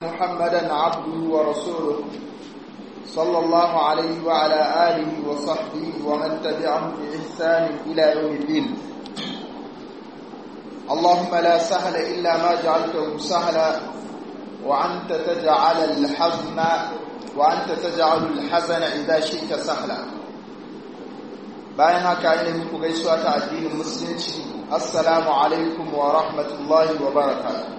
محمدا عبده ورسوله صلى الله عليه وعلى آله وصحبه ومن تبعهم بإحسان إلى يوم الدين اللهم لا سهل إلا ما جعلته سهلا وأنت تجعل الحزن وأنت تجعل الحزن إذا شئت سهلا bayan haka ina muku gaisuwa ta addinin musulunci assalamu alaikum wa rahmatullahi wa barakatuh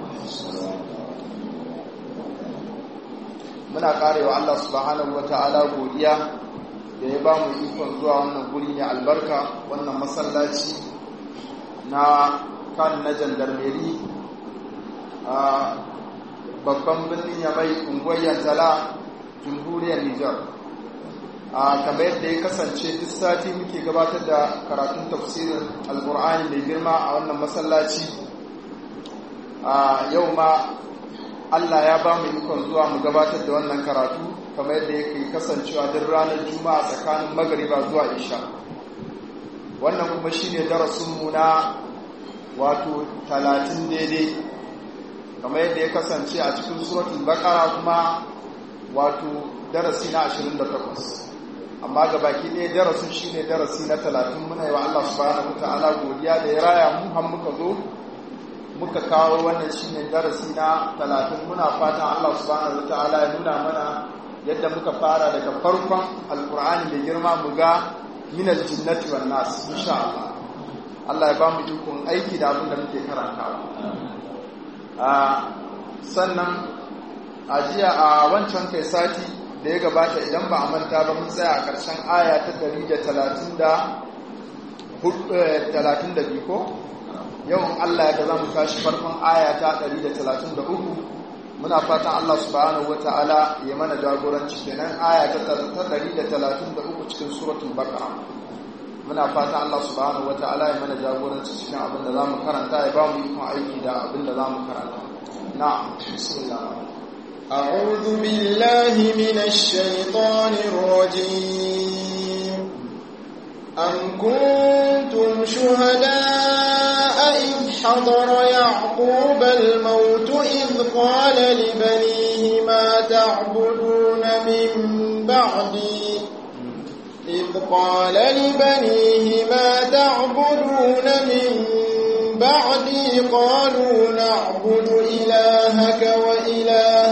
muna karewa Allah subhanahu wa ta'ala godiya da ya ba mu ikon zuwa wannan guri ne albarka wannan masallaci na kan na jandarmeri a babban birnin yamai unguwar yantala jamhuriyar nijar a kamar yadda ya kasance duk sati muke gabatar da karatun tafsirin alkur'ani mai girma a wannan masallaci a yau ma Allah ya ba mu ikon zuwa mu gabatar da wannan karatu kamar yadda yake kasancewa duk ranar juma'a tsakanin magariba zuwa isha wannan kuma shine darasinmu na wato talatin daidai kamar yadda ya kasance a cikin suratul baqara kuma wato darasi na 28 amma ga baki ɗaya darasin shine darasi na talatin muna yi wa Allah subhanahu wataala godiya da ya raya mu har muka zo muka kawo wannan shine darasi na talatin muna fatan Allah subhanahu wataala ya nuna mana yadda muka fara daga farkon alkur'ani mai girma mu ga minal jinnati wan nas insha Allah Allah ya ba mu ikon aiki da abin da muke karantawa a sannan a jiya a wancan kai sati da ya gabata idan ba a manta ba mun tsaya a ƙarshen aya ta 132 ko yawan Allah ya za mu tashi farkon aya ta 133 muna fatan Allah subhanahu wata'ala ya mana jagoranci kenan aya ta 133 cikin suratul baqara muna fatan Allah subhanahu wata'ala ya mana jagoranci cikin abin da zamu karanta ya ba mu ikon aiki da abin da zamu karanta na'am bismillah أعوذ بالله من الشيطان الرجيم أم كنتم شهداء إذ حضر يعقوب الموت إذ قال لبنيه ما تعبدون من بعدي إذ قال لبنيه ما تعبدون من بعدي قالوا نعبد إلهك وإله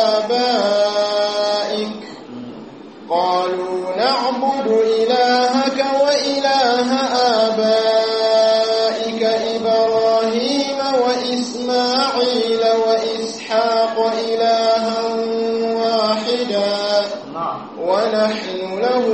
آبائك قالوا نعبد إلهك وإله آبائك إبراهيم وإسماعيل وإسحاق إلها واحدا ونحن له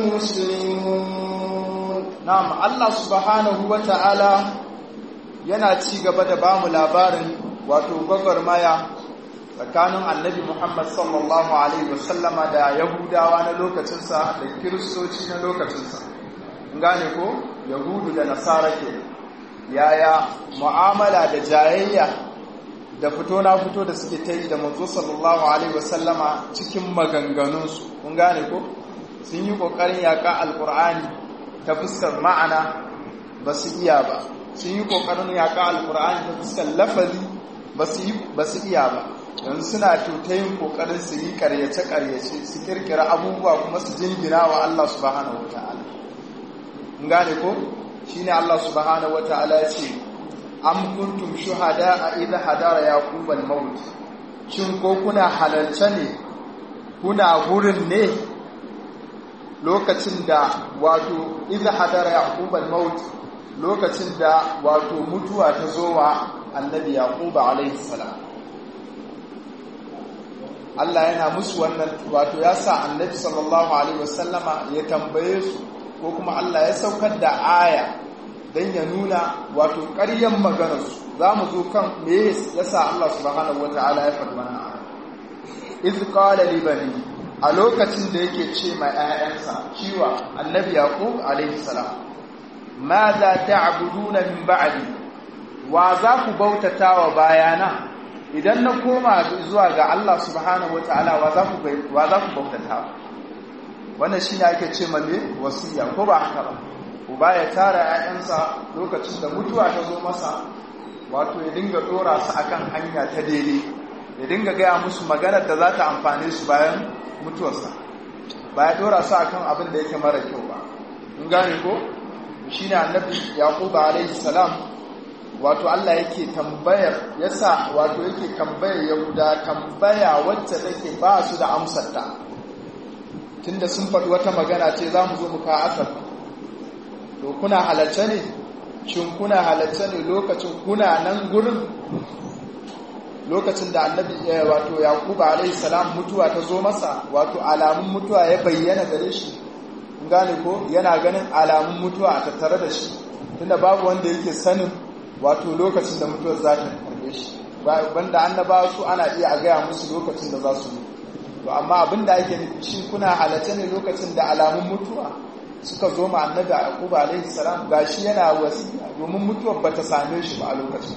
مسلمون نعم الله سبحانه وتعالى yana ci gaba da bamu labarin wato gwagwarmaya tsakanin annabi Muhammad sallallahu Alaihi wasallama da Yahudawa na lokacinsa da Kiristoci na lokacinsa. gane ko Yahudu da Nasara ke yaya mu'amala da jayayya da fito na fito da suke ta yi da manzo sallallahu Alaihi wasallama cikin maganganunsu. kun gane ko sun yi ƙoƙarin yaƙa alƙur'ani ta fuskar ma'ana ba su iya ba sun yi ƙoƙarin yaƙa alƙur'ani ta fuskar lafazi ba su iya ba yanzu suna yin ƙoƙarin su yi ƙaryace-ƙaryace su ƙirƙira abubuwa kuma su jingina wa Allah subhanahu wa ta'ala in gane ko shi ne Allah subhanahu wa ta'ala ya ce an kuntum shuhada a idha hadara yaqub al-maut shin ko kuna halarce ne kuna gurin ne lokacin da wato idha hadara yaqub al-maut lokacin da wato mutuwa ta zo wa annabi yaquba alaihi salam Allah yana musu wannan wato ya sa annabi sallallahu alaihi wasallama ya tambaye su ko kuma Allah ya saukar da aya dan ya nuna wato ƙaryan maganar su zamu zo kan me yasa Allah subhanahu wataala ya faɗi wannan aya iz qala li bani a lokacin da yake ce mai ƴaƴansa ciwa annabi yaqub alaihi salam ماذا تعبدون من بعدي wa za ku bautata wa bayana idan na koma zuwa ga Allah subhanahu wataala wa za ku wa za ku bautata wannan shine ake ce male wasiya ko ba haka ba uba ya tara 'ya'yansa lokacin da mutuwa ta zo masa wato ya dinga dora su akan hanya ta daidai ya dinga gaya musu maganar da za ta amfane su bayan mutuwarsa ba ya dora su akan abin da yake mara kyau ba in gane ko shine annabi yaqub alaihi salam wato Allah yake tambayar yasa wato yake tambayar yahuda tambaya wacce take ba su da amsar ta tunda sun faɗi wata magana ce za mu zo mu ka asar to kuna halarce ne shin kuna halarce ne lokacin kuna nan gurin lokacin da annabi wato yaquba alaihi salam mutuwa ta zo masa wato alamun mutuwa ya bayyana gare shi gane ko yana ganin alamun mutuwa a tattare da shi tunda babu wanda yake sanin wato lokacin da mutuwar za ta karbe shi banda annabawa su ana iya a gaya musu lokacin da za su mutu to amma abin da ake nufi shi kuna halatta ne lokacin da alamun mutuwa suka zo ma annabi yaquba alaihi salam gashi yana wasiya domin mutuwar bata same shi ba a lokacin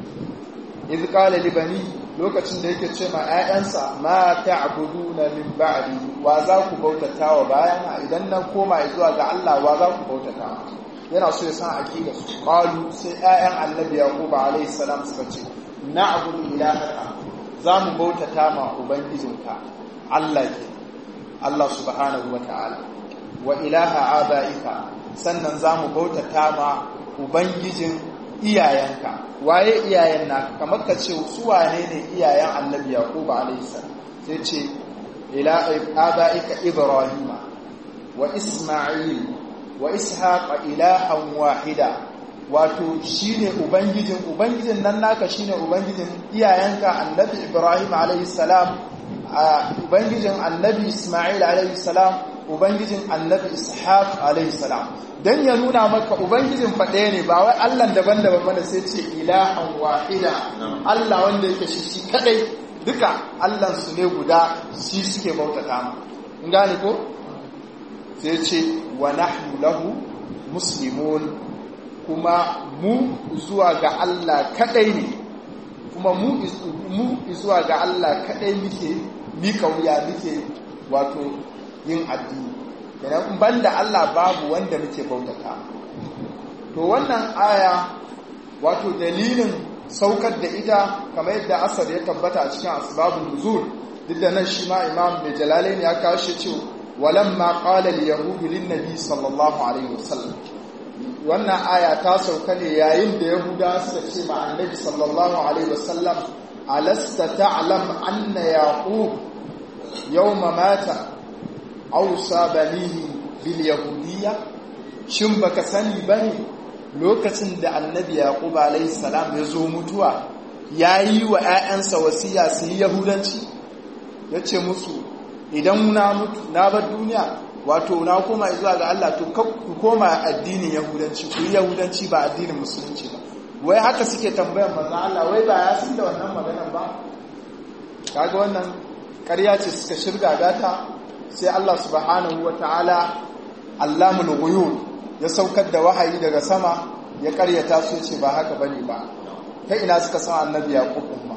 idh qala li bani lokacin da yake ce ma ƴaƴansa ma ta'buduna min ba'di wa za ku bautatawa bayana idan nan koma zuwa ga Allah wa za ku bautata yana so ya san aqida su qalu sai ƴaƴan annabi yaqub alayhi salam suka ce na'budu ilahaka za mu bautata ma ubangijinka Allah ke Allah subhanahu wa ta'ala wa ilaha abaika sannan za mu bautata ma ubangijin iyayenka waye iyayen naka kamar ka ce su wane ne iyayen annabi yaquba alayhi salam sai ce ila abaika ibrahima wa isma'il wa ishaqa ilahan wahida wato shine ubangijin ubangijin nan naka shine ubangijin iyayenka annabi ibrahim alayhi salam ubangijin annabi isma'il alayhi salam ubangijin annabi ishaq alayhi salam dan ya nuna maka ubangijin faɗe ne ba wai Allah daban-daban mana sai ce ilahan wahida Allah wanda yake shi shi kadai duka Allah su ne guda shi suke bautata ma in gane ko sai ce wa nahnu lahu muslimun kuma mu zuwa ga Allah kadai ne kuma mu mu zuwa ga Allah kadai muke mika wuya muke wato yin addini kenan banda Allah babu wanda muke bautata to wannan aya wato dalilin saukar da ita kamar yadda asar ya tabbata a cikin asbabun nuzul duk da nan shi ma imam mai jalalain ya kawo shi cewa walamma qala al-yahud lin-nabi sallallahu alaihi wasallam wannan aya ta sauka ne yayin da yahuda suka ce ma annabi sallallahu alaihi wasallam alasta ta'lam anna yaqub yawma mata ausa banihi bil yahudiyya shin baka sani bane lokacin da annabi yaqub alayhi salam ya zo mutuwa yayi wa ƴaƴansa wasiya su yi yahudanci yace musu idan na mutu na bar duniya wato na koma zuwa ga Allah to ku koma addinin yahudanci ku yi yahudanci ba addinin musulunci ba wai haka suke tambayar manzo Allah wai ba ya san da wannan maganar ba kaga wannan ƙarya ce suka shirga gata sai Allah subhanahu wa ta'ala allamul ghuyub ya saukar da wahayi daga sama ya karyata su ce ba haka bane ba ta ina suka san annabi yaqub umma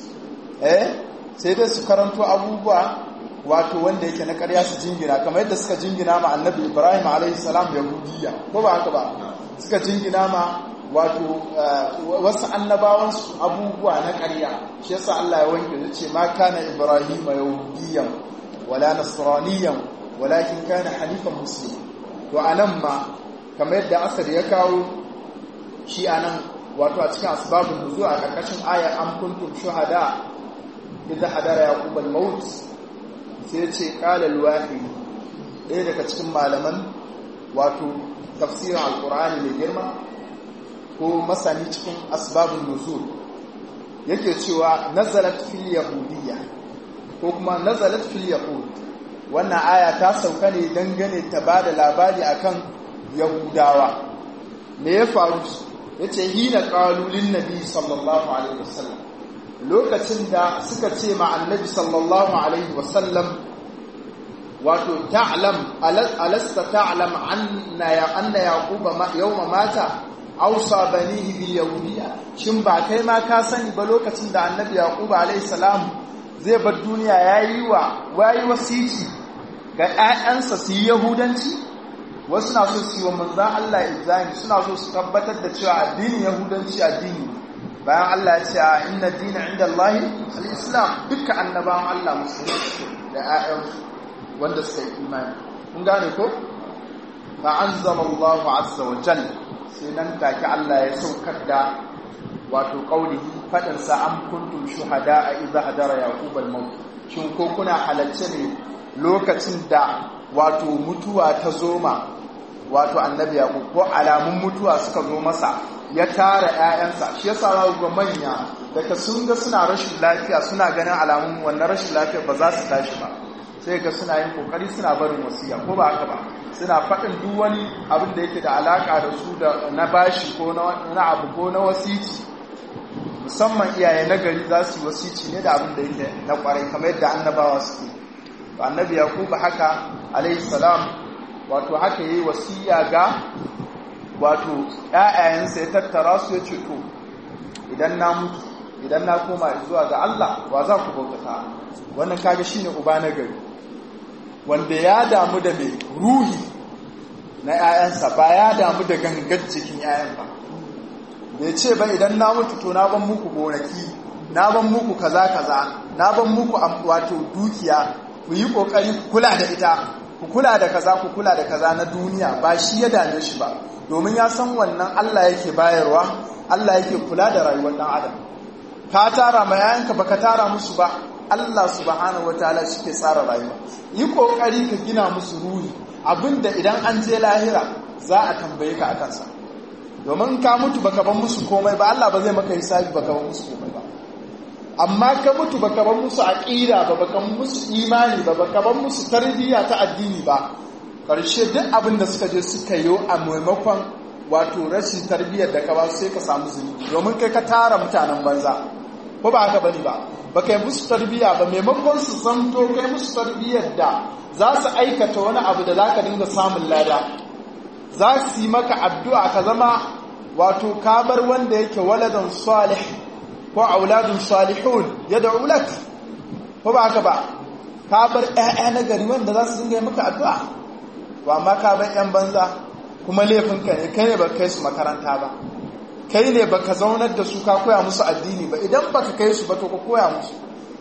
eh sai dai su karanto abubuwa wato wanda yake na karya su jingina kamar yadda suka jingina ma annabi ibrahim alaihi salam yahudiyya ko ba haka ba suka jingina ma wato wasu annabawansu abubuwa na karya shi yasa Allah ya wanke ya ce ma kana ibrahim yahudiyyan wala nasraniyan walakin kana hanifan muslim to anan ma kamar yadda asar ya kawo shi anan wato a cikin asbabun nuzul a karkashin ayar am kuntum shuhada idza hadara yaqub al-maut sai ce qala al-wahid ɗaya daga cikin malaman wato tafsirin alqur'ani mai girma ko masani cikin asbabun nuzul yake cewa nazalat fil yahudiyya ko kuma nazalat fil yahud wannan aya ta sauka ne dangane ta bada labari akan yahudawa me ya faru yace hina qalu lin nabi sallallahu alaihi wasallam lokacin da suka ce ma annabi sallallahu alaihi wasallam wato ta'lam alasta ta'lam anna ya anna yaquba yawma mata ausa banihi bil yahudiyya shin ba kai ma ka sani ba lokacin da annabi yaquba alaihi salam zai bar duniya yayi wa wayi wasiki ga ƴaƴansa su yi yahudanci wasu na so su yi wa manzan Allah izani suna so su tabbatar da cewa addinin yahudanci addini bayan Allah ya ce a inna dina inda Allah al-islam dukkan annabawan Allah musulmi da ƴaƴansu wanda suka yi imani kun gane ko fa anzala Allahu azza wa jalla sai nan take Allah ya saukar da wato qaulihi fadin sa am kuntum shuhada idza hadara yaqub al-maut shin ko kuna halacce ne lokacin da wato mutuwa ta zoma wato annabi yaqub ko alamun mutuwa suka zo masa ya tara ƴaƴansa shi yasa za ga manya daga sun ga suna rashin lafiya suna ganin alamun wannan rashin lafiya ba za su tashi ba sai ga suna yin kokari suna barin wasiya ko ba haka ba suna faɗin duk wani abin da yake da alaka da su da na bashi ko na abu ko na wasici musamman iyaye na gari za su yi wasici ne da abin da yake na kwarai kamar yadda annabawa suke to annabi yakubu haka alayhi salam wato haka yayi wasiya ga wato ƴaƴayensa ya tattara su ya ce to idan na mutu idan na koma zuwa ga Allah wa za ku bautata wannan kaga shine uba na gari wanda ya damu da mai ruhi na ƴaƴansa ba ya damu da gangar jikin ƴaƴan ba bai ce ba idan na mutu to na ban muku gonaki na ban muku kaza kaza na ban muku wato dukiya ku yi kokari ku kula da ita ku kula da kaza ku kula da kaza na duniya ba shi ya dame shi ba domin ya san wannan Allah yake bayarwa Allah yake kula da rayuwar dan adam ka tara ma yayanka baka tara musu ba Allah subhanahu wataala shike tsara rayuwa yi kokari ka gina musu ruhi abinda idan an je lahira za a tambaye ka akan sa domin ka mutu baka ban musu komai ba Allah ba zai maka hisabi baka ban musu komai ba amma ka mutu baka ban musu aqida ba baka musu imani ba baka ban musu tarbiyya ta addini ba karshe duk abin da suka je suka yi a maimakon wato rashin tarbiyyar da ka ba sai ka samu zunubi domin kai ka tara mutanen banza ko ba haka bane ba baka yi musu tarbiyya ba maimakon su zanto kai musu tarbiyyar da za su aikata wani abu da zaka dinga samun lada za su yi maka addu'a ka zama wato kabar wanda yake waladan salih ko auladun salihun ya da ulak ko ba haka ba kabar ‘ya'ya na gari wanda za su dinga yi maka addu'a ba ma kabar ‘yan banza kuma laifinka ne kai ne ba kai su makaranta ba kai ne ba ka zaunar da su ka koya musu addini ba idan ba ka kai su ba to ka koya musu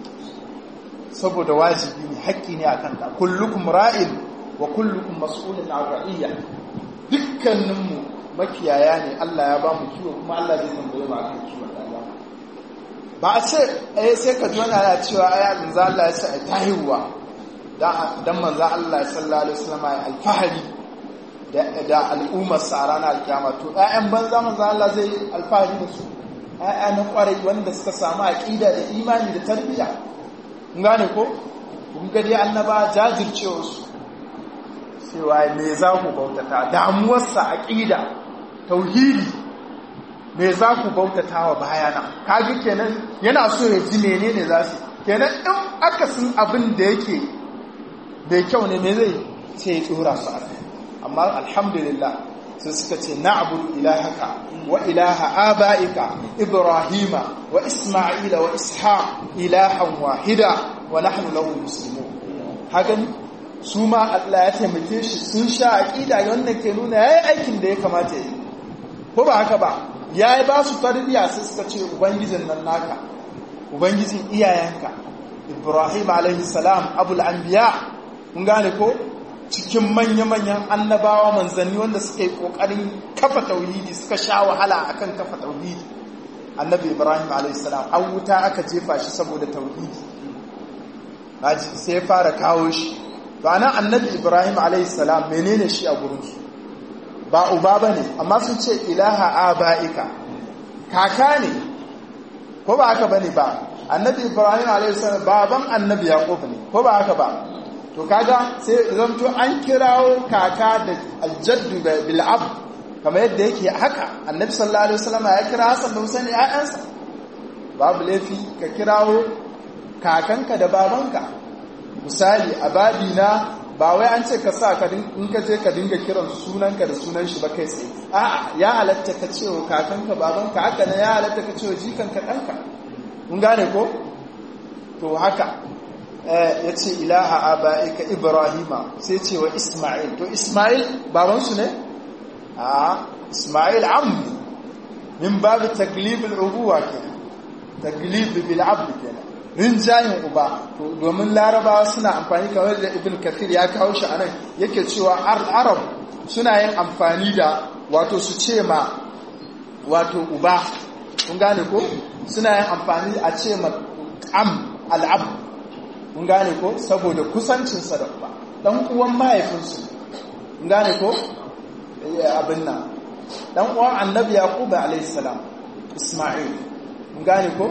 saboda wajibi ne haƙƙi ne a kanka kullukum ra'in wa kullukum mas'ulun an ra'iyya dukkaninmu makiyaya ne Allah ya ba mu kiwo kuma Allah zai tambaye mu akan kiwon ɗaya ba a ce eh sai ka jona ya cewa ai manzo Allah ya ce ai tahiwa dan manzo Allah sallallahu alaihi wasallam ya alfahari da da al'ummar sa ranar alkiyama to ƴaƴan banza manzo Allah zai alfahari da su ƴaƴa na kwarai wanda suka samu aqida da imani da tarbiyya kun gane ko kun ga dai annaba jajircewa su cewa me za ku bautata damuwarsa aqida tauhidi me za ku bautata wa bayana kaji kenan yana so ya ji menene za su kenan in aka sun abin da yake mai kyau ne me zai sai ya tsora su a amma alhamdulillah sai suka ce na'budu ilahaka wa ilaha abaika ibrahima wa isma'ila wa ishaq ilahan wahida wa nahnu lahu muslimun hakan su ma Allah ya taimake shi sun sha aqida wannan ke nuna yayi aikin da ya kamata yi ko ba haka ba ya yi ba su tarbiyya sai suka ce ubangijin nan naka ubangijin iyayenka ibrahim alaihi salam abul anbiya mun gane ko cikin manya-manyan annabawa manzanni wanda suka yi kokarin kafa tauhidi suka sha wahala akan kafa tauhidi annabi ibrahim alaihi salam an wuta aka jefa shi saboda tauhidi sai ya fara kawo shi ba nan annabi ibrahim alaihi salam menene shi a gurinsu ba uba ba ne amma sun ce ilaha aba'ika kaka ne ko ba haka ba ne ba annabi ibrahim a.s. baban annabi yaƙub ne ko ba haka ba to kaga sai zamto an kirawo kaka da aljaddu bil'ab kamar yadda yake haka annabi sallallahu alaihi wasallam ya kira hasan da husaini ƴaƴansa babu laifi ka kirawo kakanka da babanka misali a babina ba wai an ce ka sa ka in ka je ka dinga kiran sunanka da sunan shi ba kai tsaye a'a ya halatta ka ce wa kakanka babanka haka ne ya halatta ka ce wa jikanka ɗanka kun gane ko to haka ya ce ilaha aba'ika ibrahima sai ce wa isma'il to isma'il babansu ne a isma'il ammi min babu taglibul ubuwa kenan taglib bil abd kenan rinjayin uba domin larabawa suna amfani kamar da ibn kathir ya kawo shi anan yake cewa arab suna yin amfani da wato su ce ma wato uba kun gane ko suna yin amfani a ce ma am al'ab kun gane ko saboda kusancinsa da uba dan uwan mahaifinsu kun gane ko abin nan dan uwan annabi yaqub alayhi salam isma'il kun gane ko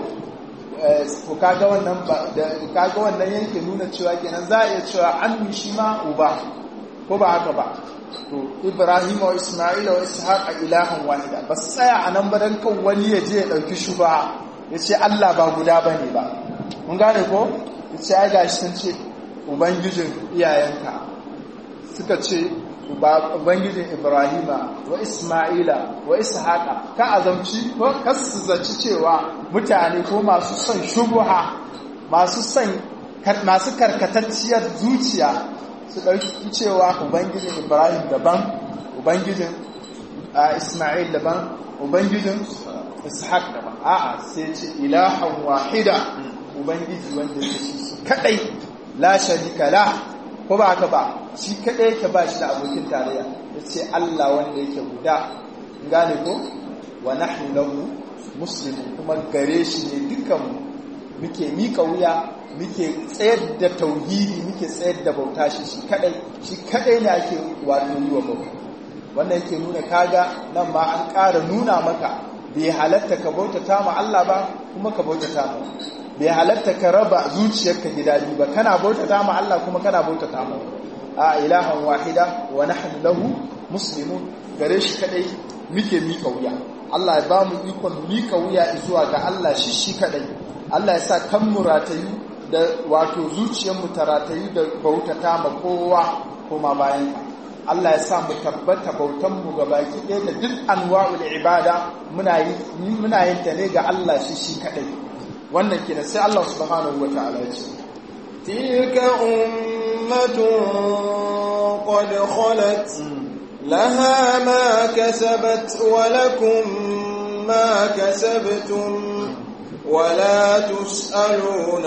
ko kaga wannan da kaga wannan yake nuna cewa kenan za a iya cewa ammi shi ma uba ko ba haka ba to ibrahim wa isma'il wa ishaq ilahan wahida ba su tsaya a nan ba dan kan wani ya je ya dauki shuba ya ce Allah ba guda bane ba mun gane ko ya ce ai gashi sun ce ubangijin iyayenka suka ce ubangijin ibrahima wa isma'ila wa ishaqa ka azamci ko kasu zaci cewa mutane ko masu son shubuha masu son masu karkatacciyar zuciya su ɗauki cewa ubangijin ibrahim daban ubangijin isma'il daban ubangijin ishaq daban a'a sai ce ilahan wahida ubangiji wanda ya shi kadai la sharika la ko ba haka ba shi kaɗai yake ba shi da abokin tarayya ya ce Allah wanda yake guda gane ko wa nahnu lahu muslimun kuma gare shi ne dukan muke mika wuya muke tsayar da tauhidi muke tsayar da bauta shi shi kaɗai shi kaɗai ne ake wato yi wa bauta wannan yake nuna kaga nan ma an ƙara nuna maka bai halatta ka bautata ma Allah ba kuma ka bautata ma bai halatta ka raba zuciyarka gida biyu ba kana bautata ma Allah kuma kana bautata ma a ilahan wahida wa nahnu lahu muslimun gare shi kadai muke mika wuya Allah ya ba mu ikon mika wuya zuwa ga Allah shi shi kadai Allah ya sa kan mu ratayu da wato zuciyar mu ta ratayu da bautata ma kowa kuma bayan ka Allah ya sa mu tabbata bautan mu ga baki ɗaya da duk anwa'ul ibada muna yi muna yin ta ne ga Allah shi shi kadai wannan kenan sai Allah subhanahu wataala ya ce tilka ummatun qad khalat laha ma kasabat wa lakum ma kasabtum ولا تسألون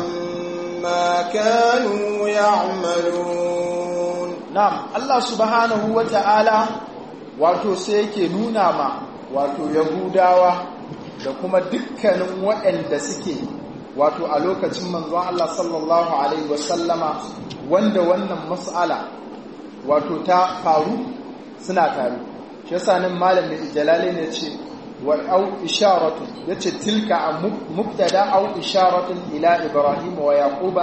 عما كانوا يعملون نعم الله سبحانه وتعالى wato sai yake nuna ma wato yahudawa da kuma dukkanin waɗanda suke wato a lokacin manzon Allah sallallahu alaihi wasallama wanda wannan mas'ala wato ta faru suna tare shi yasa nan malamin jalali ne ce wa au isharatu yace tilka mubtada au isharatu ila ibrahim wa yaquba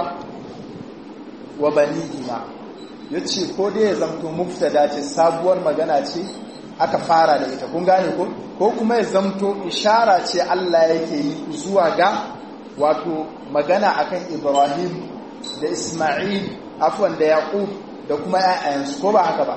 wa banihima yace ko dai ya zamto mubtada ce sabuwar magana ce aka fara da ita kun gane ko ko kuma ya zamto ishara ce Allah yake yi zuwa ga wato magana akan Ibrahim da Isma'il afwan da Yaqub da kuma ƴaƴansu ko ba haka ba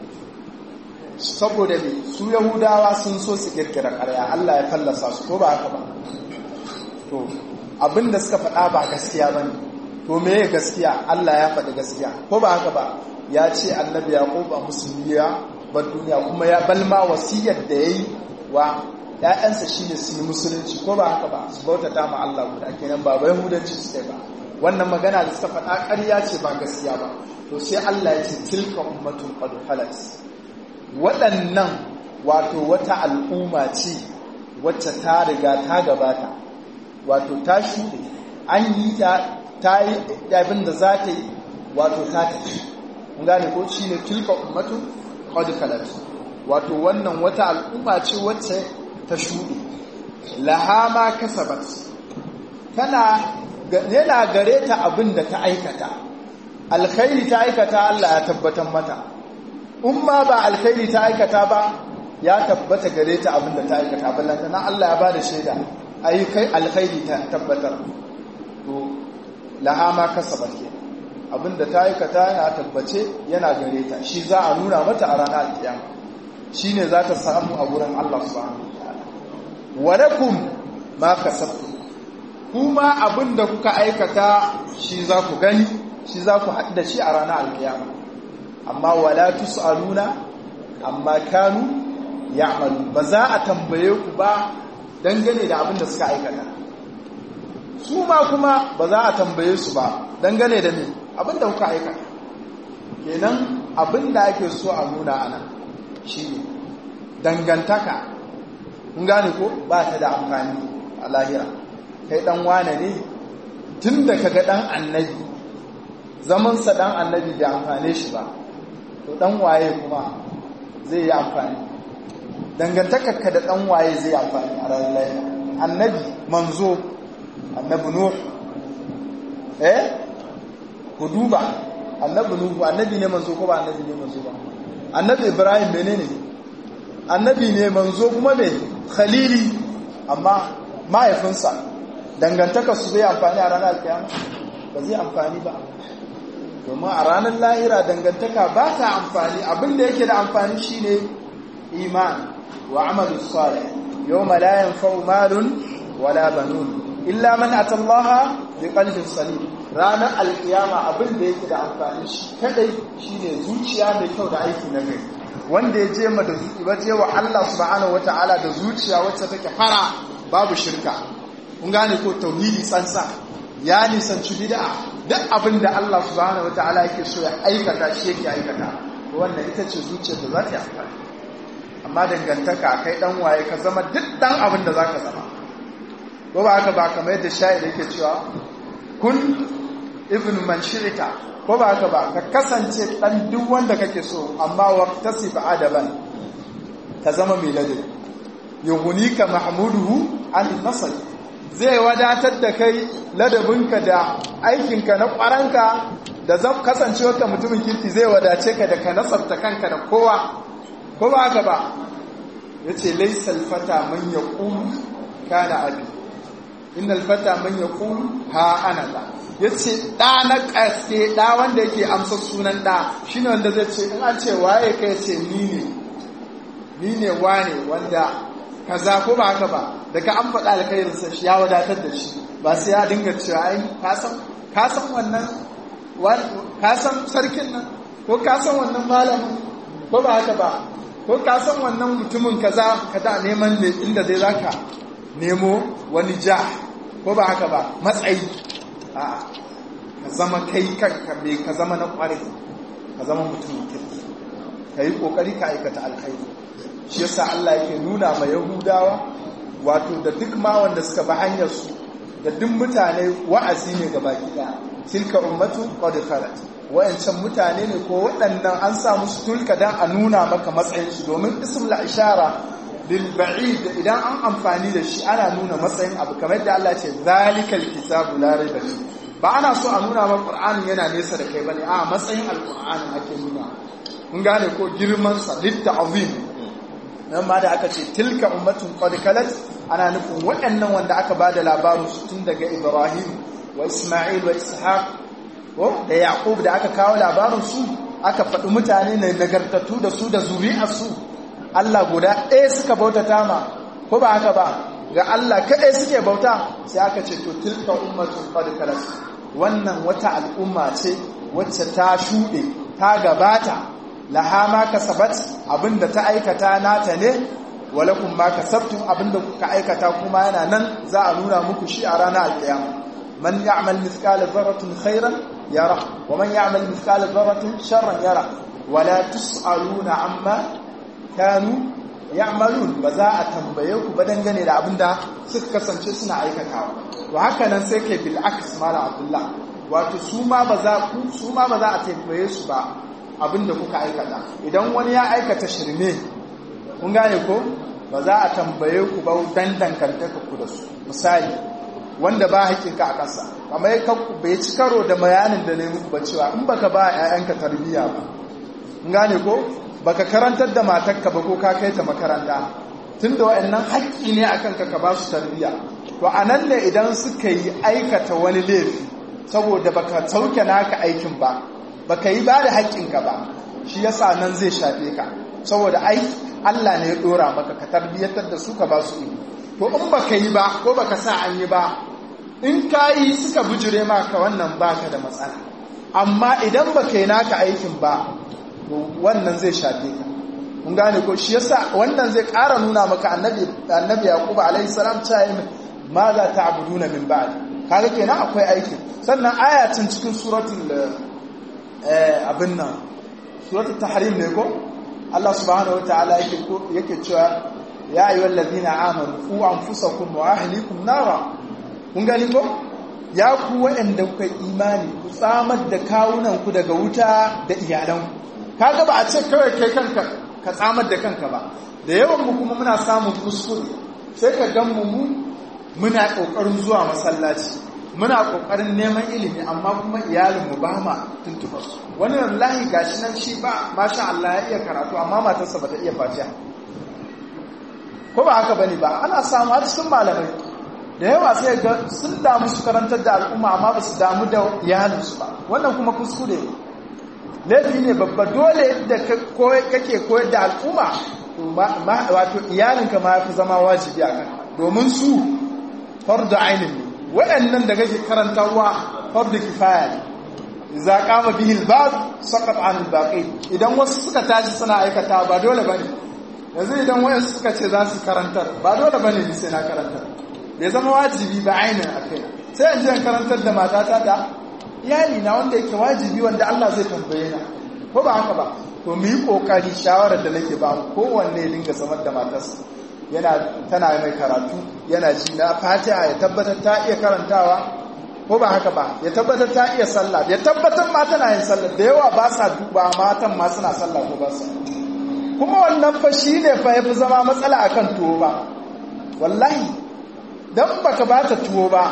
saboda me su Yahudawa sun so su kirkira ƙarya Allah ya fallasa su ko ba haka ba to abinda suka faɗa ba gaskiya bane to me gaskiya Allah ya faɗi gaskiya ko ba haka ba ya ce annabi Yaqub a musulmiya bar duniya kuma ya balma wasiyar da ya yi wa ‘ya'yansa shi ne su yi musulunci ko ba haka ba su bauta ma Allah guda kenan ba bai hudanci su ba wannan magana da suka faɗa ƙarya ce ba gaskiya ba to sai Allah ya ce tilka ummatun qad halat waɗannan wato wata al'umma ce wacce ta riga ta gabata wato ta shuɗe an yi ta ta yi abin da za ta yi wato ta tafi gane ko shi ne tilka ummatun qad khalat wato wannan wata al'umma ce wacce ta shuɗe laha ma kasabat tana yana gare ta abin da ta aikata alkhairi ta aikata Allah ya tabbatar mata umma ba alkhairi ta aikata ba ya tabbata gare ta abin da ta aikata ballanta na Allah ya bada shaida ayyukai alkhairi ta tabbatar to laha ma kasabat kenan abinda ta aikata ya tabbace yana gare ta shi za a nuna mata a ranar alkiyama shi ne za ta samu a wurin Allah subhanahu wataala walakum ma kasabtum kuma abinda kuka aikata shi za ku gani shi za ku haɗu da shi a ranar alkiyama amma wala tusaluna amma kanu ya'malu ba za a tambaye ku ba dangane da abin da suka aikata su ma kuma ba za a tambaye su ba dangane da me abin da kuka aikata kenan abin da ake so a nuna ana shine dangantaka kun gane ko ba ta da amfani a lahira kai dan wane ne tun da kaga dan annabi zamansa dan annabi bai amfane shi ba to dan waye kuma zai yi amfani dangantakarka da dan waye zai yi amfani a ranar lahira annabi manzo annabi nuh eh ku duba annabi nuh annabi ne manzo ko ba annabi ne manzo ba annabi ibrahim menene annabi ne manzo kuma ne khalili amma mahaifinsa dangantakar su zai amfani a ranar alkiyama ba zai amfani ba domin a ranar lahira dangantaka ba ta amfani abinda yake da amfani shine iman wa amalu salih yawma la yanfa'u malun wala banun illa man atallaha bi qalbin salim ranar alkiyama abinda yake da amfani shi kadai shine zuciya mai kyau da aiki na gari wanda ya je ma da waje wa Allah subhanahu wataala da zuciya wacce take fara babu shirka kun gane ko tauhidi tsansa ya nisanci bid'a duk abin da Allah subhanahu wataala yake so ya aikata shi yake aikata wannan ita ce zuciyar da za ta yi amfani amma dangantaka kai dan waye ka zama duk dan abin da zaka zama ko ba haka ba kamar yadda sha'ir yake cewa kun ibnu man shi'ita ko ba haka ba ka kasance dan duk wanda kake so amma waqtasib adaban ka zama mai ladabi yuhunika mahmuduhu an nasl zai wadatar da kai ladabinka da aikinka na kwaranka da zan kasancewarka mutumin kirki zai wadace ka da ka nasarta kanka da kowa ko ba haka ba yace laysal fata man yaqulu kana abi innal fata man yaqulu ha ana ba yace da na kaske da wanda yake amsa sunan da shine wanda zai ce in an ce waye kai ce ni ne ni ne wane wanda kaza ko ba haka ba daga an faɗa alkhairinsa shi ya wadatar da shi ba sai ya dinga cewa ai ka san wannan ka san sarkin nan ko ka san wannan malamin ko ba haka ba ko ka san wannan mutumin kaza kada neman ne inda zai zaka nemo wani ja ko ba haka ba matsayi a'a ka zama kai kanka me ka zama na kware ka zama mutumin kirki ka yi kokari ka aikata alkhairi shi yasa Allah yake nuna ma Yahudawa wato da duk ma wanda suka bi hanyar su da duk mutane wa'azi ne ga baki daya tilka ummatu qad khalat wayancan mutane ne ko waɗannan an sa musu tulka dan a nuna maka matsayin su domin ismul ishara lil ba'id idan an amfani da shi ana nuna matsayin abu kamar da Allah ce zalikal kitabu la raiba ba ana so a nuna maka qur'ani yana nesa da kai bane a matsayin alqur'ani ake nuna kun gane ko girman sa litta'zim nan ma da aka ce tilka ummatun qad kalat ana nufin waɗannan wanda aka bada labarin su tun daga Ibrahim wa Isma'il wa Ishaq ko da Yaqub da aka kawo labarin su aka faɗi mutane ne nagartattu da su da zuri'ar su Allah guda ɗaya suka bautata ma ko ba haka ba ga Allah kaɗai suke bauta sai aka ce to tilka ummatun qad kalat wannan wata al'umma ce wacce ta shuɗe ta gabata laha ma kasabat abinda ta aikata nata ne walakum ma kasabtum abinda kuka aikata kuma yana nan za a nuna muku shi a ranar alkiyama man ya'mal mithqala dharratin khairan yara wa man ya'mal mithqala dharratin sharran yara wala tus'aluna amma kanu ya'malun ba za a tambaye ku ba dangane da abinda suka kasance suna aikatawa to haka nan sai ke bil aks mala abdullah wato su ma ba za ku su ma ba za a tambaye su ba abinda kuka aikata idan wani ya aikata shirme kun gane ko ba za a tambaye ku ba dan dangantaka ku da su misali wanda ba haƙinka a ƙasa kamar ya bai ci karo da bayanin da ne muku ba cewa in baka ba ƴaƴanka tarbiyya ba kun gane ko baka karantar da matarka ba ko ka kai ta makaranta tunda waɗannan haƙƙi ne akan ka ka ba su tarbiyya to anan ne idan suka yi aikata wani laifi saboda baka sauke naka aikin ba baka yi ba da haƙƙinka ba shi yasa nan zai shafe ka saboda ai Allah ne ya dora maka ka tarbiyyatar da su ka ba su ilimi to in baka yi ba ko baka sa an yi ba in ka yi suka bujire maka wannan baka da matsala amma idan baka yi naka aikin ba to wannan zai shafe ka mun gane ko shi yasa wannan zai ƙara nuna maka annabi annabi yaqub alaihi salam ta yi ma za ta'buduna min ba'd kaga kenan akwai aikin sannan ayatin cikin suratul eh abin nan suratul tahrim ne ko Allah subhanahu wataala yake yake cewa ya ayyuhal ladina amanu qu anfusakum wa ahlikum nara kun gani ko ya ku waɗanda kuka imani ku tsamar da kawunan ku daga wuta da iyalanku kaga ba a ce kawai kai kanka ka tsamar da kanka ba da yawan mu kuma muna samun kuskure sai ka gan mu muna kokarin zuwa masallaci muna kokarin neman ilimi amma kuma iyalin mu ba ma tuntuba wani wallahi gashi nan shi ba masha Allah ya iya karatu amma matarsa bata iya fatiha ko ba haka bane ba ana samu har cikin malamai da yawa sai ga sun damu su karantar da al'umma amma ba su damu da iyalinsu ba wannan kuma kuskure laifi ne babba dole da kake koyar da al'umma wato iyalinka ma fi zama wajibi a kan domin su fardu ainin ne waɗannan da kake karantarwa fardu kifaya ne za kama bihil ba sakat an baƙi idan wasu suka tashi suna aikata ba dole ba ne yanzu idan wayansu suka ce za su karantar ba dole ba ne sai na karantar bai zama wajibi ba ainin a kai sai in jiyan karantar da matata da iyali na wanda yake wajibi wanda Allah zai tambaye na ko ba haka ba to mu yi kokari shawarar da nake ba kowanne ya dinga samar da matarsa yana tana mai karatu yana ji na fatiha ya tabbatar ta iya karantawa ko ba haka ba ya tabbatar ta iya sallah ya tabbatar ma tana yin sallah da yawa ba sa duba matan ma suna sallah ko ba sa kuma wannan fa shine fa yafi zama matsala akan tuwo ba wallahi dan baka bata tuwo ba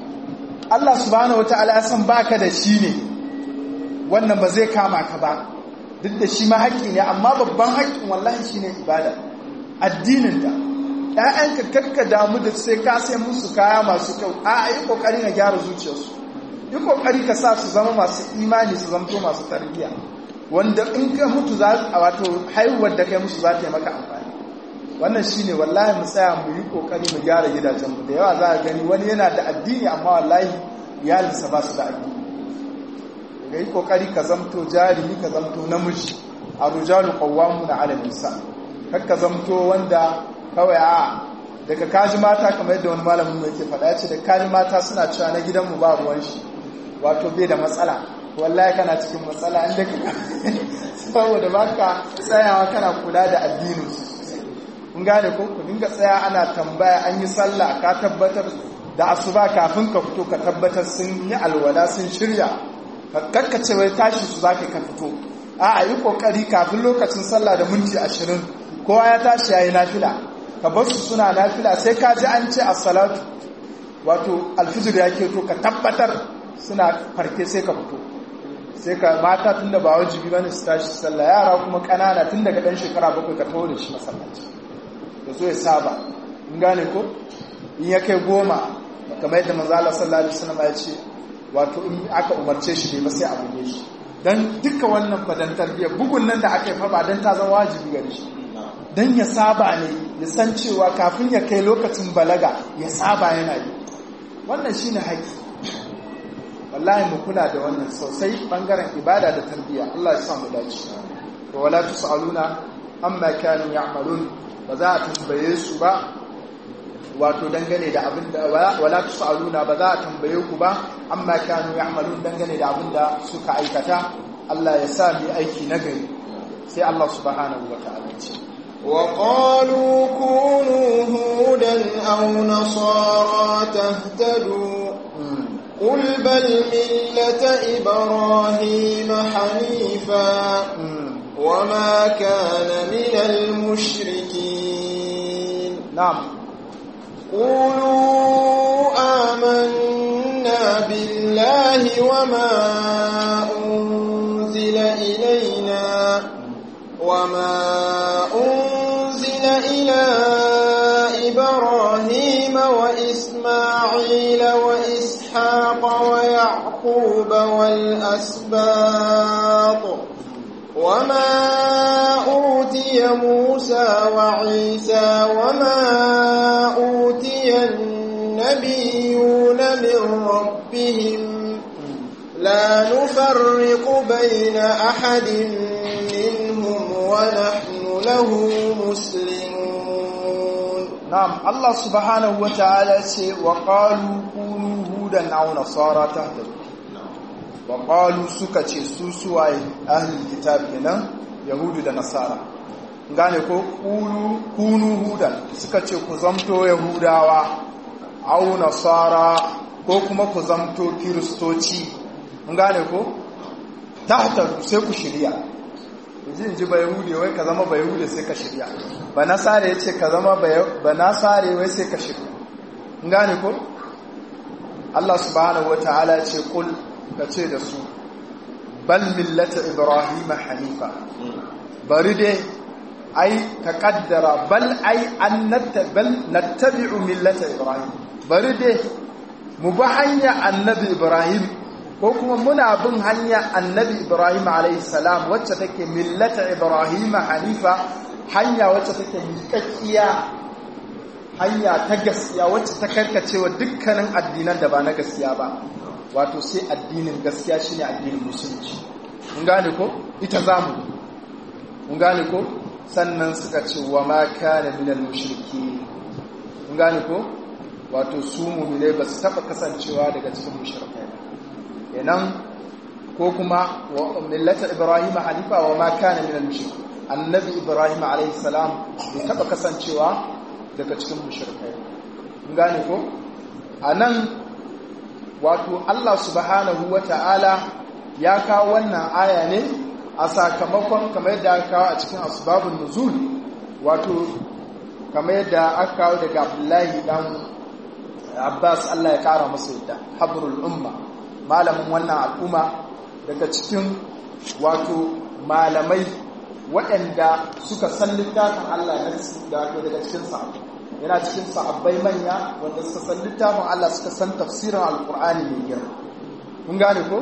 Allah subhanahu wataala ya san baka da shi ne wannan ba zai kama ka ba duk da shi ma haƙƙi ne amma babban haƙƙin wallahi shine ibada addinin ta ƴaƴanka kakka damu da sai ka sai musu kaya masu kyau a yi kokari na gyara zuciyarsu yi kokari ka sa su zama masu imani su zamto masu tarbiyya wanda in ka mutu za a wato haihuwar da kai musu za ta yi maka amfani wannan shine wallahi mu tsaya mu yi kokari mu gyara gidajenmu da yawa za a gani wani yana da addini amma wallahi iyalinsa ba su da addini ga yi kokari ka zamto jarumi ka zamto namiji a rujalu qawwamu na ala nisa kar ka zamto wanda kawai a daga kaji mata kamar yadda wani malamin mai ke faɗa ya ce da kaji mata suna cewa na gidanmu ba ruwan shi wato bai da matsala wallahi kana cikin matsala inda ka saboda baka tsayawa kana kula da addinin kun gane ko ku dinga tsaya ana tambaya an yi sallah ka tabbatar da asuba kafin ka fito ka tabbatar sun yi alwala sun shirya ka kakkace wai tashi su zaka ka fito a a yi kokari kafin lokacin sallah da minti ashirin kowa ya tashi yayi nafila ka bar su suna nafila sai ka ji an ce as-salatu wato alfijir ya keto ka tabbatar suna farke sai ka fito sai ka mata tun da ba wajibi bane su tashi sallah yara kuma kanana tun daga dan shekara bakwai ka taho da shi masallaci da zo ya saba in gane ko in ya kai goma kamar yadda manzo Allah sallallahu alaihi wasallam ya ce wato in aka umarce shi ne ba sai a buge shi dan duka wannan fadan tarbiyya bugun nan da aka yi fa ba dan ta zama wajibi gare shi dan ya saba ne ya san cewa kafin ya kai lokacin balaga ya saba yana yi wannan shine haƙi wallahi mu kula da wannan sosai bangaren ibada da tarbiyya Allah ya sa mu dace wa wala tusaluna amma kanu ya'malun ba za a tambaye su ba wato dangane da abin da wala tusaluna ba za a tambaye ku ba amma kanu ya'malun dangane da abin da suka aikata Allah ya sa mu aiki nagari sai Allah subhanahu wa ta'ala ce وقالوا كونوا هودا أو نصارى تهتدوا قل بل ملة إبراهيم حنيفا وما كان من المشركين نعم قولوا آمنا بالله وما أنزل إلينا وما أنزل إلى إبراهيم وإسماعيل وإسحاق ويعقوب والأسباط وما أوتي موسى وعيسى وما أوتي النبيون من ربهم لا نفرق بين أحد منهم ونحن له مسلمون نعم الله سبحانه وتعالى وقالوا كونوا هودا أو نصارى تهتدوا وقالوا سكتي سوسوا أهل الكتاب هنا يهود da nasara gane ko kunu hudan suka ce ku zamto yahudawa au nasara ko kuma ku zamto kiristoci gane ko tahtaru sai ku shirya jin ji ba yahudi wai ka zama ba yahudi sai ka shirya ba nasare ya ce ka zama ba nasare wai sai ka shirya gane ko Allah subhanahu wa ta'ala ce kul ka ce da su bal millata ibrahim hanifa bari dai ai ka kaddara bal ai an bal nattabi'u millata ibrahim bari dai mu bi hanya annabi ibrahim ko kuma muna bin hanya annabi ibrahim alayhi salam wacce take millata ibrahim hanifa hanya wacce take miƙaƙiya hanya ta gaskiya wacce ta karkacewa dukkanin addinan da ba na gaskiya ba wato sai addinin gaskiya shine addinin musulunci mun gane ko ita zamu mun gane ko sannan suka ce wa ma kana minal mushriki mun gane ko wato su mu'minai ba su taba kasancewa daga cikin mushrikai kenan ko kuma millata ibrahim hanifa wa ma kana minal mushrikin annabi ibrahim alayhi salam bai taba kasancewa daga cikin mushrikai mun gane ko anan wato Allah subhanahu wata'ala ya kawo wannan aya ne a sakamakon kamar yadda aka kawo a cikin asbabun nuzul wato kamar yadda aka kawo daga Abdullahi dan Abbas Allah ya kara masa yadda habrul umma malamin wannan al'umma daga cikin wato malamai waɗanda suka san littafin Allah na daga cikin sahabbai yana cikin sahabbai manya wanda suka san littafin Allah suka san tafsirin alkur'ani mai girma kun gane ko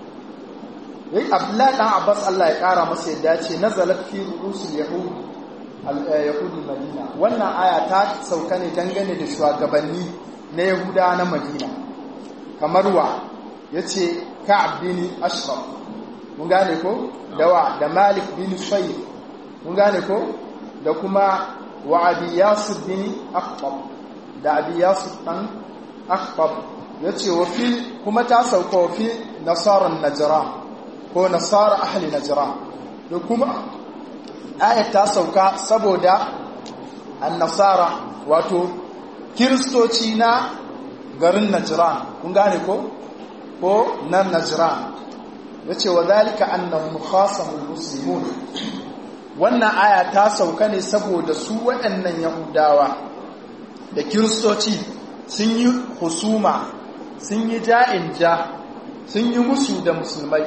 yayi Abdullahi dan Abbas Allah ya kara masa yadda ce nazalat fi rusul yahud yahud madina wannan aya ta sauka ne dangane da shugabanni na yahuda na madina kamar wa yace ka'ab bin ashraf mun gane ko dawa da malik bin shayf mun gane ko da kuma wa abi yasir bin akhtab da abi yasir dan akhtab yace wa fi kuma ta sauka wa fi nasaran najran ko nasara ahli najran da kuma ayat ta sauka saboda an-nasara wato kiristoci na garin najran kun gane ko ko nan najran yace wa zalika annahum khasamul muslimun wannan aya ta sauka ne saboda su waɗannan yahudawa da kiristoci sun yi husuma sun yi ja'in ja sun yi musu da musulmai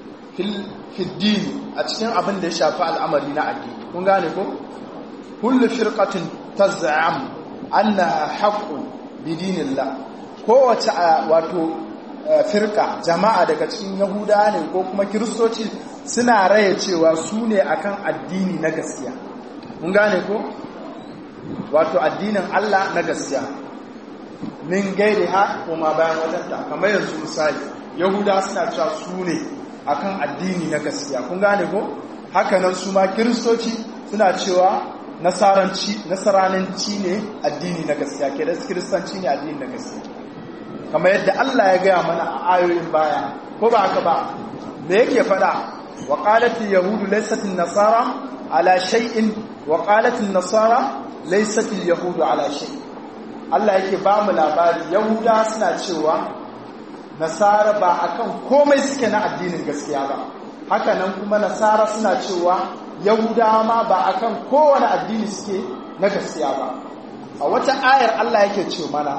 fiddini a cikin abin da ya shafi al'amari na addini kun gane ko kullu firqatin taz'am annaha haqqun bidinillah kowace wato firka jama'a daga cikin yahuda ne ko kuma kiristoci suna raya cewa su ne akan addini na gaskiya mun gane ko wato addinin Allah na gaskiya min gairi ha kuma bayan wajenta kamar yanzu misali yahuda suna cewa su ne akan addini na gaskiya kun gane ko hakanan su ma kiristoci suna cewa nasaranci nasaranci ne addini na gaskiya ke da kiristanci ne addini na gaskiya kamar yadda Allah ya gaya mana a ayoyin baya ko ba haka ba me yake fada wa qalat yahudu laysat nasara ala shay'in wa qalat nasara laysat yahudu ala shay Allah yake ba mu labari yahuda suna cewa nasara ba akan komai suke na addinin gaskiya ba haka nan kuma nasara suna cewa yahudawa ma ba akan kowane addini suke na gaskiya ba a wata ayar Allah yake ce mana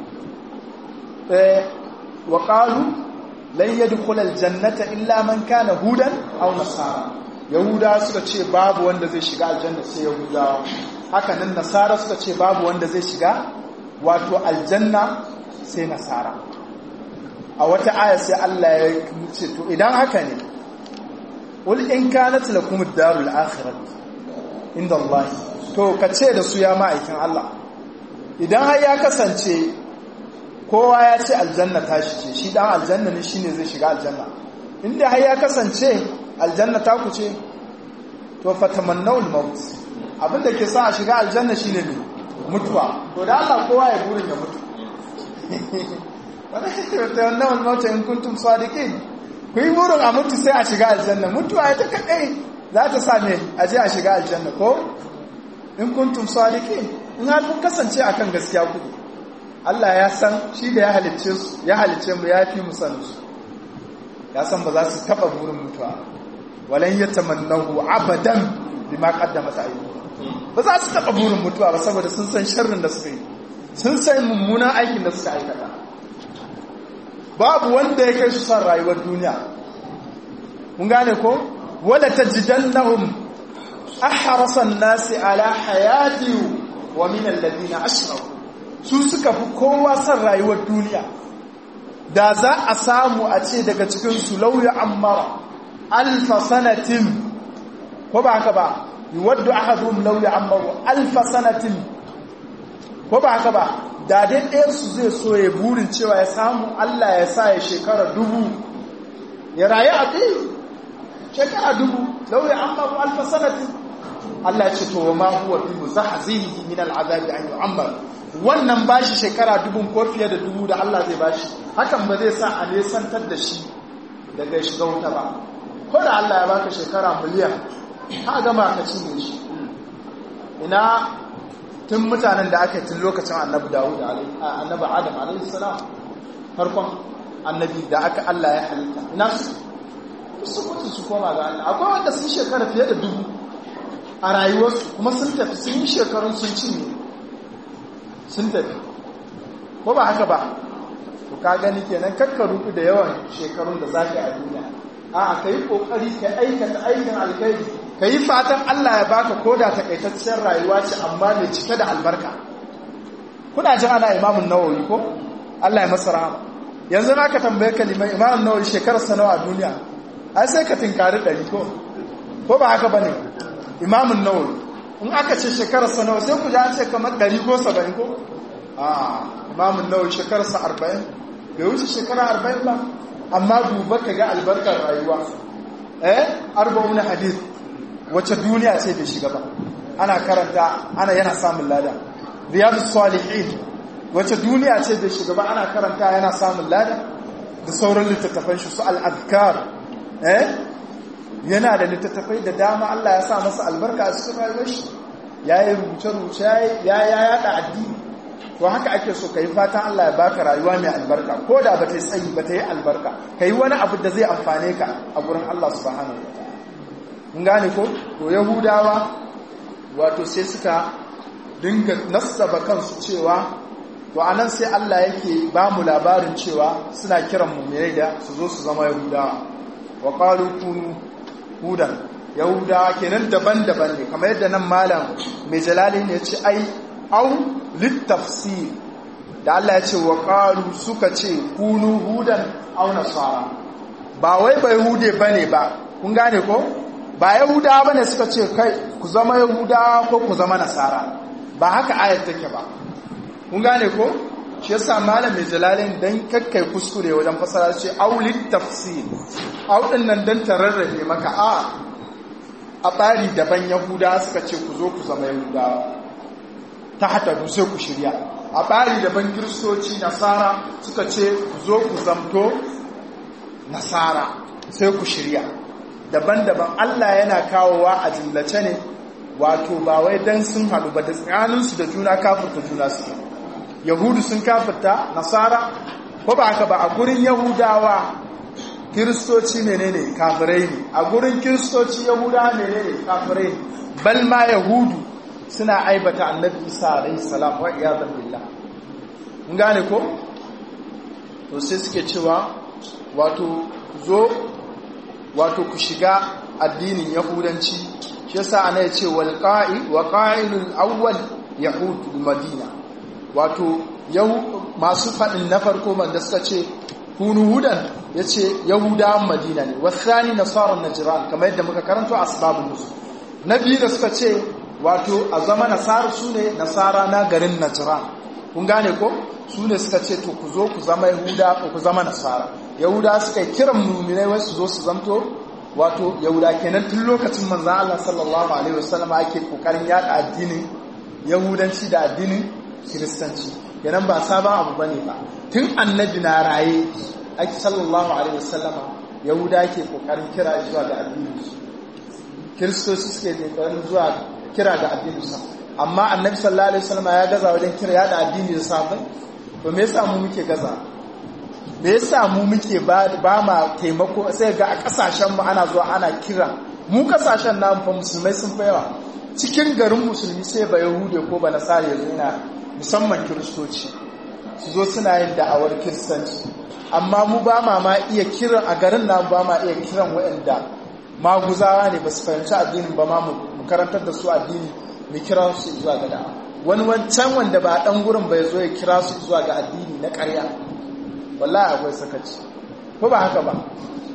wa qalu lan yadkhul aljannata illa man kana hudan aw nasara yahuda suka ce babu wanda zai shiga aljanna sai yahudawa haka nan nasara suka ce babu wanda zai shiga wato aljanna sai nasara a wata aya sai Allah ya ce to idan haka ne ul in kanat lakum ad-darul akhirah inda Allah to kace da su ya ma'aikin Allah idan har ya kasance kowa ya ce aljanna tashi ce shi dan aljanna ne shine zai shiga aljanna inda har ya kasance aljanna ta ku ce to fatamannawul maut abinda ke sa a shiga aljanna shine ne mutuwa to da Allah kowa ya burin ya mutu wannan wannan mauta in kuntum sadiqin ku yi burin a mutu sai a shiga aljanna mutuwa ita kadai za ta sa me a je a shiga aljanna ko in kuntum sadiqin in har kun kasance akan gaskiya ku Allah ya san shi da ya halicce su ya halicce mu ya fi mu san su ya san ba za su taba burin mutuwa walan yatamannahu abadan bima qaddamat ayyuhum ba za su taba burin mutuwa ba saboda sun san sharrin da suka yi sun san mummunan aikin da suka aikata babu wanda ya kai su san rayuwar duniya mun gane ko wala tajidannahum ahrasan nasi ala hayati wa min alladhina ashraku su suka fi kowa san rayuwar duniya da za a samu a ce daga cikin su lauya ammara alfa sanatin ko ba haka ba yuwaddu ahaduhum lauya ammaru alfa sanatin ko ba haka ba da dai ɗayar su zai so ya burin cewa ya samu Allah ya sa ya shekara dubu ya rayu a ɗaya shekara dubu lauya ammaru alfa sanatin Allah ya ce to ma huwa bi muzahzihi min al'azabi an yu'ammar wannan bashi shekara dubun ko fiye da dubu da Allah zai bashi hakan ba zai sa a nesantar da shi daga shiga wuta ba ko da Allah ya baka shekara miliyan ka gama ka cinye shi ina tun mutanen da aka yi tun lokacin annabi Dawud annabi Adam alaihi salam farkon annabi da aka Allah ya halitta ina su su mutu su koma ga Allah akwai wanda sun shekara fiye da dubu a rayuwarsu kuma sun tafi sun yi shekarun sun cinye sun tafi ko ba haka ba to ka gani kenan kakka ruku da yawan shekarun da za ka yi a duniya a ka yi kokari ka aikata aikin alkhairi ka yi fatan Allah ya baka koda takaitaccen rayuwa ce amma mai cike da albarka kuna jin ana imamun nawawi ko Allah ya masa rahama yanzu na ka tambaye ka liman imamun nawawi shekarar sa nawa a duniya ai sai ka tinkari ɗari ko ko ba haka bane imamun nawawi in aka ce shekarar sa nawa sai ku ji an ce kamar ɗari ko saba'in ko a imamun nawawi shekarar sa arba'in bai wuce shekara arba'in ba amma duba ka ga albarkar rayuwa eh arba'un hadith wacce duniya ce bai shiga ba ana karanta ana yana samun lada riyadu salihin wacce duniya ce bai shiga ba ana karanta yana samun lada da sauran littattafan shi su al-adhkar eh yana da littattafai da dama Allah ya sa masa albarka a cikin rayuwar shi yayi rubuce-rubuce ya ya yada addini to haka ake so kai fatan Allah ya baka rayuwa mai albarka ko da ba ta yi tsayi ba ta yi albarka kai wani abu da zai amfane ka a gurin Allah subhanahu wa ta'ala mun gane ko to yahudawa wato sai suka dinga nassaba kansu cewa to anan sai Allah yake ba mu labarin cewa suna kiran mu'minai da su zo su zama yahudawa wa qalu kunu hudan yahudawa kenan daban-daban ne kamar yadda nan malam mai jalali ne ya ce ai au littafsir da Allah ya ce wa qalu suka ce kunu hudan au nasara ba wai bai hude bane ba kun gane ko ba yahudawa bane suka ce kai ku zama yahudawa ko ku zama nasara ba haka ayat take ba kun gane ko shi yasa malam mai jalalin dan kakkai kuskure wajen fasara ce au littafsir au din nan dan tararrafe maka a a tsari daban yahudawa suka ce ku zo ku zama yahudawa ta hata sai ku shirya a ɓari daban kiristoci nasara suka ce ku zo ku zamto nasara sai ku shirya daban-daban Allah yana kawowa a jimlace ne wato ba wai dan sun haɗu ba da tsakaninsu da juna kafirta juna su yahudu sun kafirta nasara ko ba haka ba a gurin yahudawa kiristoci menene kafirai ne a gurin kiristoci yahudawa menene kafirai ne bal ma yahudu suna aibata annabi isa alaihi salam wa iyadan billah mun gane ko to sai suke cewa wato zo wato ku shiga addinin yahudanci shi yasa ana yace wal qa'i wa qa'ilul awwal yahud madina wato yau masu fadin na farko man da suka ce kunu hudan yace yahudawan madina ne wasani nasara najran kamar yadda muka karanto asbabun nusul na biyu da suka ce wato a zama nasara su ne nasara na garin najran kun gane ko su ne suka ce to ku zo ku zama yahuda ko ku zama nasara yahuda suka yi kiran muminai wasu zo su zamto wato yahuda kenan tun lokacin manzan Allah sallallahu alaihi wasallam ake kokarin yada addinin yahudanci da addinin kiristanci kenan ba sabon abu bane ba tun annabi na raye ake sallallahu alaihi wasallama yahuda ke kokarin kira zuwa ga addinin su kiristoci suke kokarin zuwa kira ga addinin su amma annabi sallallahu alaihi wasallama ya gaza wajen kira yada addini da safai to me yasa mu muke gaza me yasa mu muke ba ma taimako sai ga a kasashen mu ana zuwa ana kira mu kasashen namu fa musulmai sun fa yawa cikin garin musulmi sai ba yahude ko ba nasara yanzu yana musamman kiristoci su zo suna yin da'awar kiristanci amma mu ba ma ma iya kiran a garin namu ba ma iya kiran waɗanda maguzawa ne ba su fahimci addinin ba ma mu karantar da su addini mu kira su zuwa ga da'a wani wancan wanda ba dan gurin bai zo ya kira su zuwa ga addini na ƙarya wallahi akwai sakaci ko ba haka ba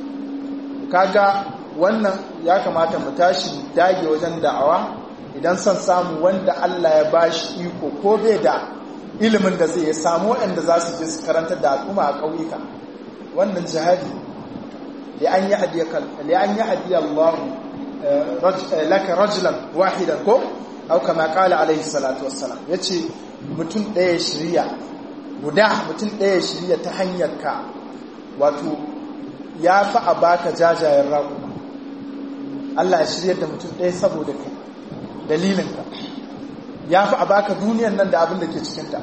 kaga wannan ya kamata mu tashi dage wajen da'awa idan son samu wanda Allah ya bashi iko ko bai da ilimin da zai samu waɗanda za su je su karanta da al'umma a ƙauyuka wannan jihadi li an yi hadiyakal li an yi hadiyallahu laka rajulan wahidan ko au kama kala alaihi salatu wassalam yace mutum ɗaya shirya guda mutum ɗaya shirya ta hanyar ka wato ya fi a baka jajayen raƙuma Allah ya shirya da mutum ɗaya saboda kai dalilinka ya fi a baka duniyan nan da abin da ke cikinta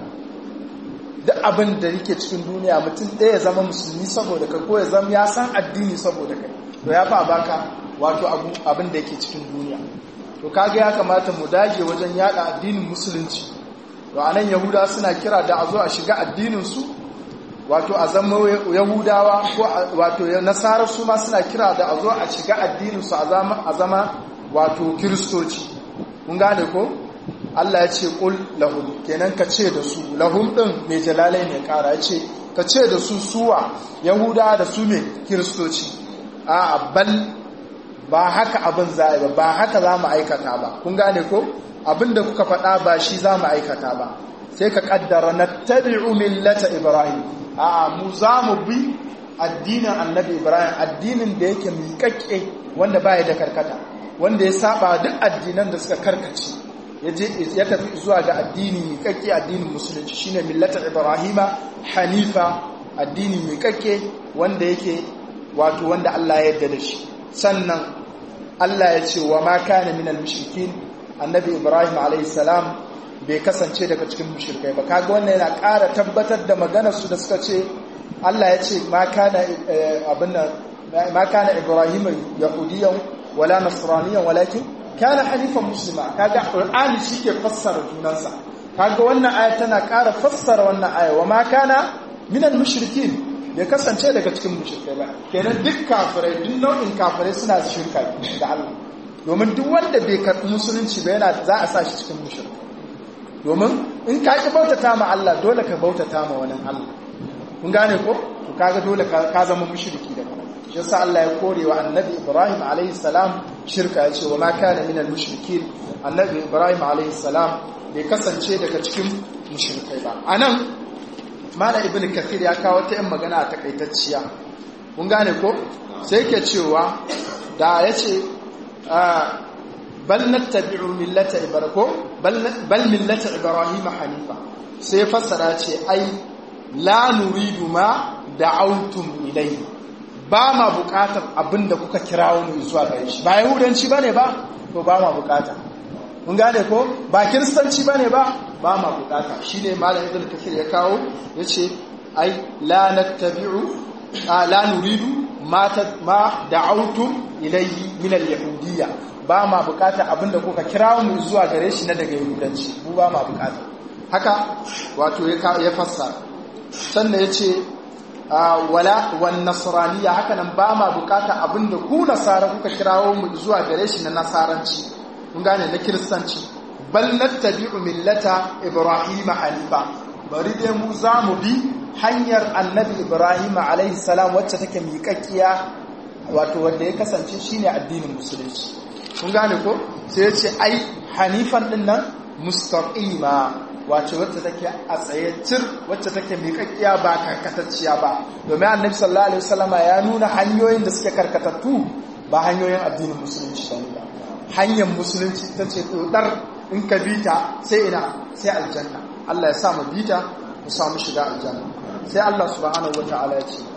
duk abin da yake cikin duniya mutum ɗaya ya zama musulmi saboda kai ko ya zama ya san addini saboda kai to ya fi a baka wato abin da yake cikin duniya to kaga ya kamata mu dage wajen yada addinin musulunci to anan yahuda suna kira da a zo a shiga addinin su wato a zama yahudawa ko wato nasara su ma suna kira da a zo a shiga addinin su a zama a zama wato kiristoci mun gane ko Allah ya ce qul lahum kenan ka ce da su lahum din mai jalalai ne kara ya ce ka ce da su suwa yahuda da su ne kiristoci a bal ba haka abin za a ba haka za mu aikata ba kun gane ko abin da kuka faɗa ba shi za mu aikata ba sai ka ƙaddara na tabi'u millata ibrahim a mu za mu bi addinin annabi ibrahim addinin da yake miƙaƙƙe wanda baya da karkata wanda ya saba duk addinan da suka karkace ya tafi zuwa ga addini miƙaƙƙe addinin musulunci shine millata ibrahima hanifa addini miƙaƙƙe wanda yake wato wanda Allah ya yarda da shi sannan Allah ya ce wa ma kana minal mushrikin annabi Ibrahim alayhi salam bai kasance daga cikin mushrikai ba kaga wannan yana ƙara tabbatar da maganar su da suka ce Allah ya ce ma kana abin ma kana Ibrahim yahudiyan wala nasraniyan walakin kana hanifan muslima kaga Qur'ani shike fassara junansa kaga wannan aya tana ƙara fassara wannan aya wa ma kana minal mushrikin bai kasance daga cikin mushrikai ba kenan duk kafirai duk nau'in kafirai suna shirka da Allah domin duk wanda bai karɓi musulunci ba yana za a sa shi cikin mushrikai domin in ka ki bautata ma Allah dole ka bautata ma wani Allah kun gane ko to kaga dole ka zama mushriki da kuma shi yasa Allah ya kore wa annabi Ibrahim alaihi salam shirka ya ce wa ma kana minal mushrikin annabi Ibrahim alaihi salam bai kasance daga cikin mushrikai ba anan Mala Ibn Kathir ya kawo ta yin magana a takaitacciya. Kun gane ko? Sai ke cewa da ya ce bal nattabi'u millata ibrahim bal millata ibrahim hanifa. Sai fassara ce ai la nuridu ma da'awtum ilayhi. Ba ma bukatar abinda kuka kirawo mu zuwa gare shi. Ba yahudanci bane ba? To ba ma bukata. Kun gane ko? Ba kiristanci bane ba? ba ma bukata shi ne malam ibn kafir ya kawo ya ce ai la nattabi'u la nuridu ma ma da'awtum ilayhi min al-yahudiyya ba ma bukata abinda kuka kira mu zuwa gare shi na daga yahudanci mu ba ma bukata haka wato ya fassara sannan ya ce wala wan nasraniyya haka nan ba ma bukata abinda ku nasara kuka kirawo mu zuwa gare shi na nasaranci kun gane na kiristanci bal nattabi'u millata ibrahima hanifa bari dai mu za mu bi hanyar annabi ibrahima alaihi salam wacce take miƙaƙƙiya wato wanda ya kasance shine addinin musulunci kun gane ko sai ya ce ai hanifan din nan mustaqima wace wacce take a tsaye tir wacce take miƙaƙƙiya ba karkatacciya ba domin annabi sallallahu alaihi wasallama ya nuna hanyoyin da suke karkatattu ba hanyoyin addinin musulunci ba ne ba hanyar musulunci ta ce ɗodar in ka bi ta sai ina sai aljanna Allah ya sa mu bi ta mu samu shiga aljanna sai Allah subhanahu wata'ala ya ce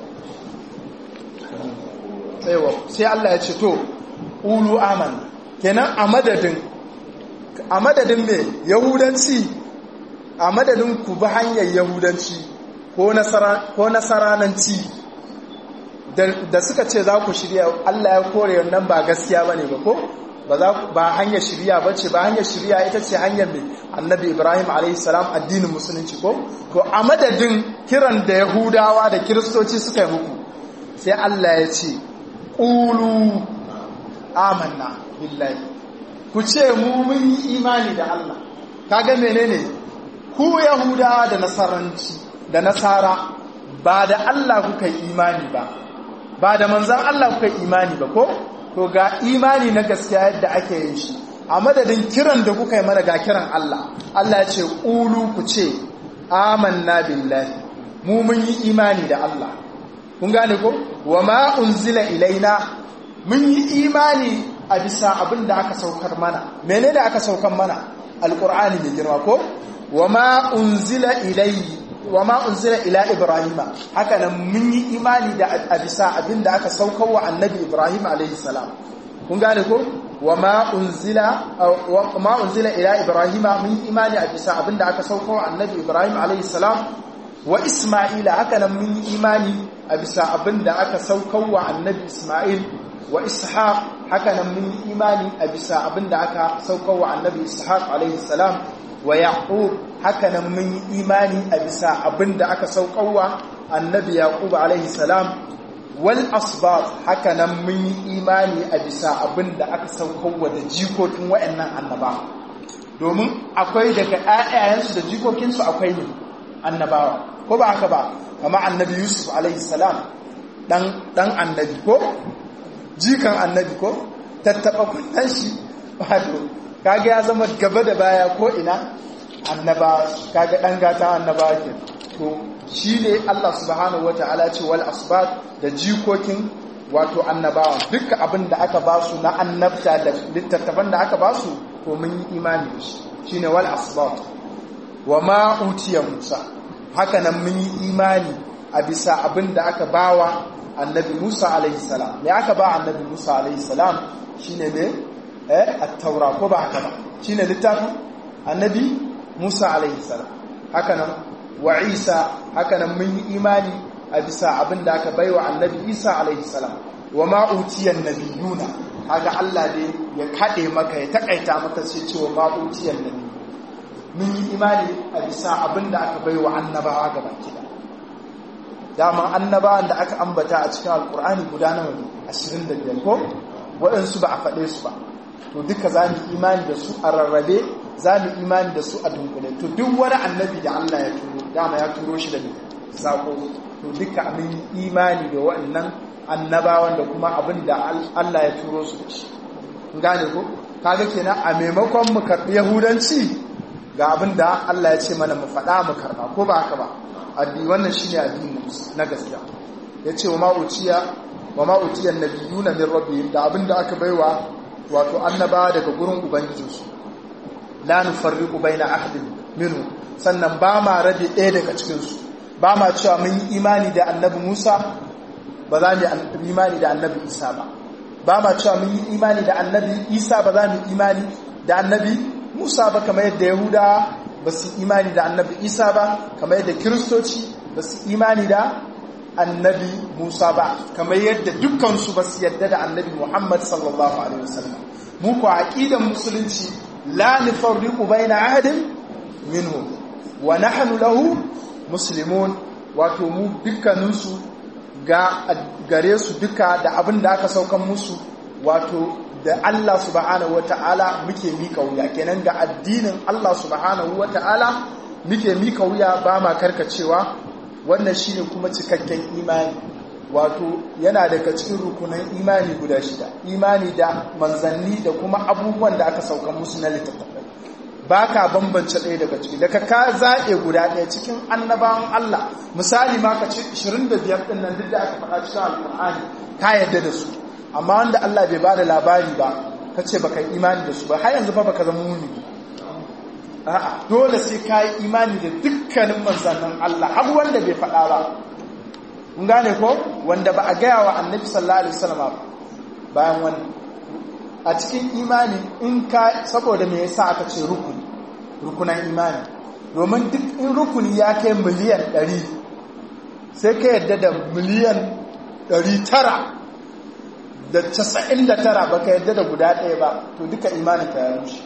sai Allah ya ce to ulu aman kenan a madadin a madadin me yahudanci a madadin ku bi hanyar yahudanci ko nasarananci da suka ce za ku shirya Allah ya kore wannan ba gaskiya ba ne ba ko ba hanyar shirya ba ce ba hanyar shirya ita ce hanyar mai annabi ibrahim a.s. addinin musulunci ko to a madadin kiran da yahudawa da kiristoci suka yi muku sai Allah ya ce ƙulu amanna billahi ku ce mu mun yi imani da Allah kaga menene ku yahudawa da nasaranci da nasara ba da Allah kuka yi imani ba ba da manzan Allah kuka yi imani ba ko to ga imani na gaskiya yadda ake yin shi a madadin kiran da kuka yi mana ga kiran Allah Allah ya ce ƙulu ku ce amanna billahi mu mun yi imani da Allah kun gane ko wa ma unzila ilaina mun yi imani a bisa abin da aka saukar mana menene aka saukar mana alqur'ani mai girma ko wa ma unzila ilayhi wa ma unzila ila ibrahima haka nan mun yi imani da a bisa abin da aka saukar wa annabi ibrahim alaihi salam kun gane ko wa ma unzila wa ma unzila ila ibrahima mun yi imani a bisa abin da aka saukar wa annabi ibrahim alaihi salam wa isma'ila haka nan mun yi imani a bisa abin da aka saukar wa annabi isma'il wa ishaq haka nan mun yi imani a bisa abin da aka saukar wa annabi ishaq alaihi salam wa yaqub haka nan mun yi imani a bisa abin da aka saukar wa annabi yaqub alaihi salam wal asbat haka nan mun yi imani a bisa abin da aka saukar wa da jikokin wayannan annaba domin akwai daga ƴaƴayensu da jikokinsu akwai ne annabawa ko ba haka ba kama annabi yusuf alaihi salam dan dan annabi ko jikan annabi ko tattaba kunnan shi wato kaga ya zama gaba da baya ko ina annaba kaga dan gata annaba ke to shine Allah subhanahu wataala ce wal asbat da jikokin wato annabawa duka abin da aka ba su na annabta da littattafan da aka ba su to mun yi imani da shi shine wal asbat wa ma utiya Musa haka nan mun yi imani a bisa abin da aka bawa annabi Musa alaihi salam me aka ba annabi Musa alaihi salam shine ne eh at-taura ko ba haka ba shine littafin annabi Musa alaihi salam haka nan wa Isa haka nan mun yi imani a bisa abin da aka baiwa annabi Isa alaihi salam wa ma utiyan nabiyuna kaga Allah ne ya kade maka ya takaita maka sai cewa ma utiyan nabi mun yi imani a bisa abin da aka baiwa annabawa gaba kida dama annabawan da aka ambata a cikin alkur'ani guda nawa ne 25 ko waɗansu ba a faɗe su ba to duka za mu imani da su a rarrabe za mu imani da su a dunkule to duk wani annabi da Allah ya turo dama ya turo shi da sako to duka mun imani da waɗannan annabawan da kuma abin da Allah ya turo su da shi gane ko kaga kenan a maimakon mu karɓi yahudanci ga abin da Allah ya ce mana mu faɗa mu karɓa ko ba haka ba addini wannan shine addini na gaskiya yace wa ma'uciya wa ma'uciyan nabiyuna min rabbihim da abinda aka baiwa wato annaba daga gurin ubangijinsu la nufarriqu baina ahadin minhu sannan ba ma rabe ɗaya daga cikin su ba ma cewa mun yi imani da annabi Musa ba za mu yi imani da annabi Isa ba ba ma cewa mun yi imani da annabi Isa ba za mu yi imani da annabi Musa ba kamar yadda Yahuda ba su imani da annabi isa ba kamar yadda kiristoci ba su imani da annabi musa ba kamar yadda dukkansu ba su yadda da annabi muhammad sallallahu alaihi wasallam mu ku aqidan musulunci la nufarriqu baina ahadin minhum wa nahnu lahu muslimun wato mu dukkaninsu ga gare su duka da abin da aka saukan musu wato da Allah subhanahu wata'ala muke mika wuya kenan ga addinin Allah subhanahu wata'ala muke mika wuya ba ma karkacewa wannan shine kuma cikakken imani wato yana daga cikin rukunan imani guda shida imani da manzanni da kuma abubuwan da aka sauka musu na littattafai ba ka bambance ɗaya daga ciki daga ka zaɓe guda ɗaya cikin annabawan Allah misali ma ka ce 25 ɗin nan duk da aka faɗa cikin alƙur'ani ka yadda da su amma wanda Allah bai ba da labari ba ka ce baka yi imani da su ba har yanzu fa baka zama mumini a'a dole sai ka yi imani da dukkanin manzannin Allah har wanda bai faɗa ba kun gane ko wanda ba a gaya wa annabi sallallahu alaihi wasallam bayan wani a cikin imani in ka saboda me yasa aka ce rukuni rukunan imani domin duk in rukuni ya kai miliyan 100 sai ka yadda da miliyan 900 da 99 baka yadda da guda ɗaya ba to duka imanin ka ya rushe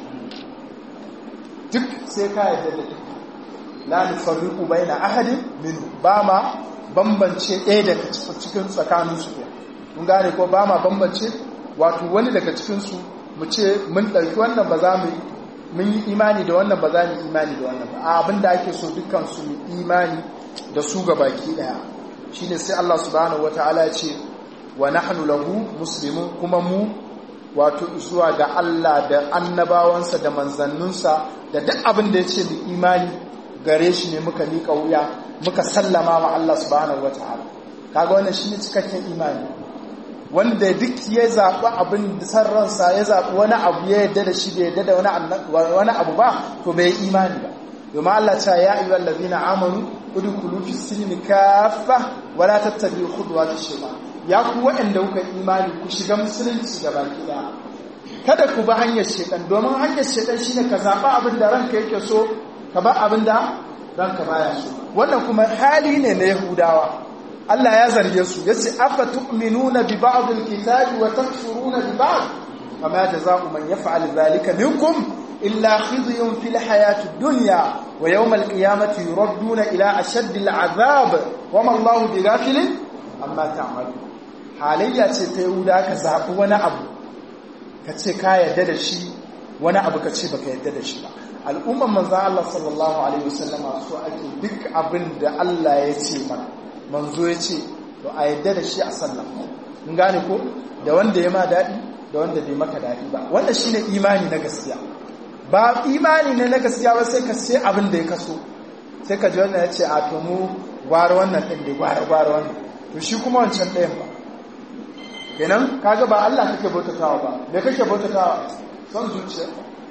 duk sai ka yadda da duk la nufarriqu baina ahadin min ba ma bambance ɗaya daga cikin tsakaninsu mun gane ko ba ma bambance wato wani daga cikinsu mu ce mun ɗauki wannan ba za mu mun yi imani da wannan ba za mu imani da wannan ba a abin da ake so dukkan su mu imani da su ga baki ɗaya shine sai Allah subhanahu wataala ce wa nahnu lahu muslimun kuma mu wato zuwa ga Allah da annabawansa da manzanninsa da duk abin da ya ce mu imani gare shi ne muka miƙa wuya muka sallama wa Allah subhanahu wataala kaga wannan shine cikakken imani wanda duk ya zaɓi abin da san ransa ya zaɓi wani abu ya yadda da shi bai yadda da wani abu ba to bai yi imani ba domin Allah ta ya ayyuhal ladina amanu udkhulu fi silmi kaffa wala tattabi'u khutuwatish shaytan ya ku waɗanda kuka imani ku shiga musulunci gaba ɗaya kada ku ba hanyar shaytan domin hanyar shaytan shine ka zaɓi abin da ranka yake so ka ba abin da ranka baya so wannan kuma hali ne na Yahudawa Allah ya zarge su yace afa tu'minuna bi ba'd al-kitabi wa takfuruna bi ba'd fama jazaa'u man yaf'al dhalika minkum illa khizyun fil hayati ad-dunya wa yawm al-qiyamati yuradduna ila ashaddi al-'adhab wa ma Allahu bighafilin amma ta'malun halayya ce ta Yahuda ka zabi wani abu ka ce ka yarda da shi wani abu ka ce baka yarda da shi ba al'umman manzo Allah sallallahu alaihi wasallama so ake duk abin da Allah ya ce mana manzo ya ce to a yadda da shi a sallah mun gane ko da wanda ya ma daɗi da wanda bai maka daɗi ba wannan shine imani na gaskiya ba imani ne na gaskiya ba sai ka sai abin da ya kaso sai ka ji wannan ya ce a to mu gwara wannan ɗin da gwara gwara wannan to shi kuma wancan ɗayan ba kenan kaga ba Allah kake bautatawa ba me kake bautatawa son zuciya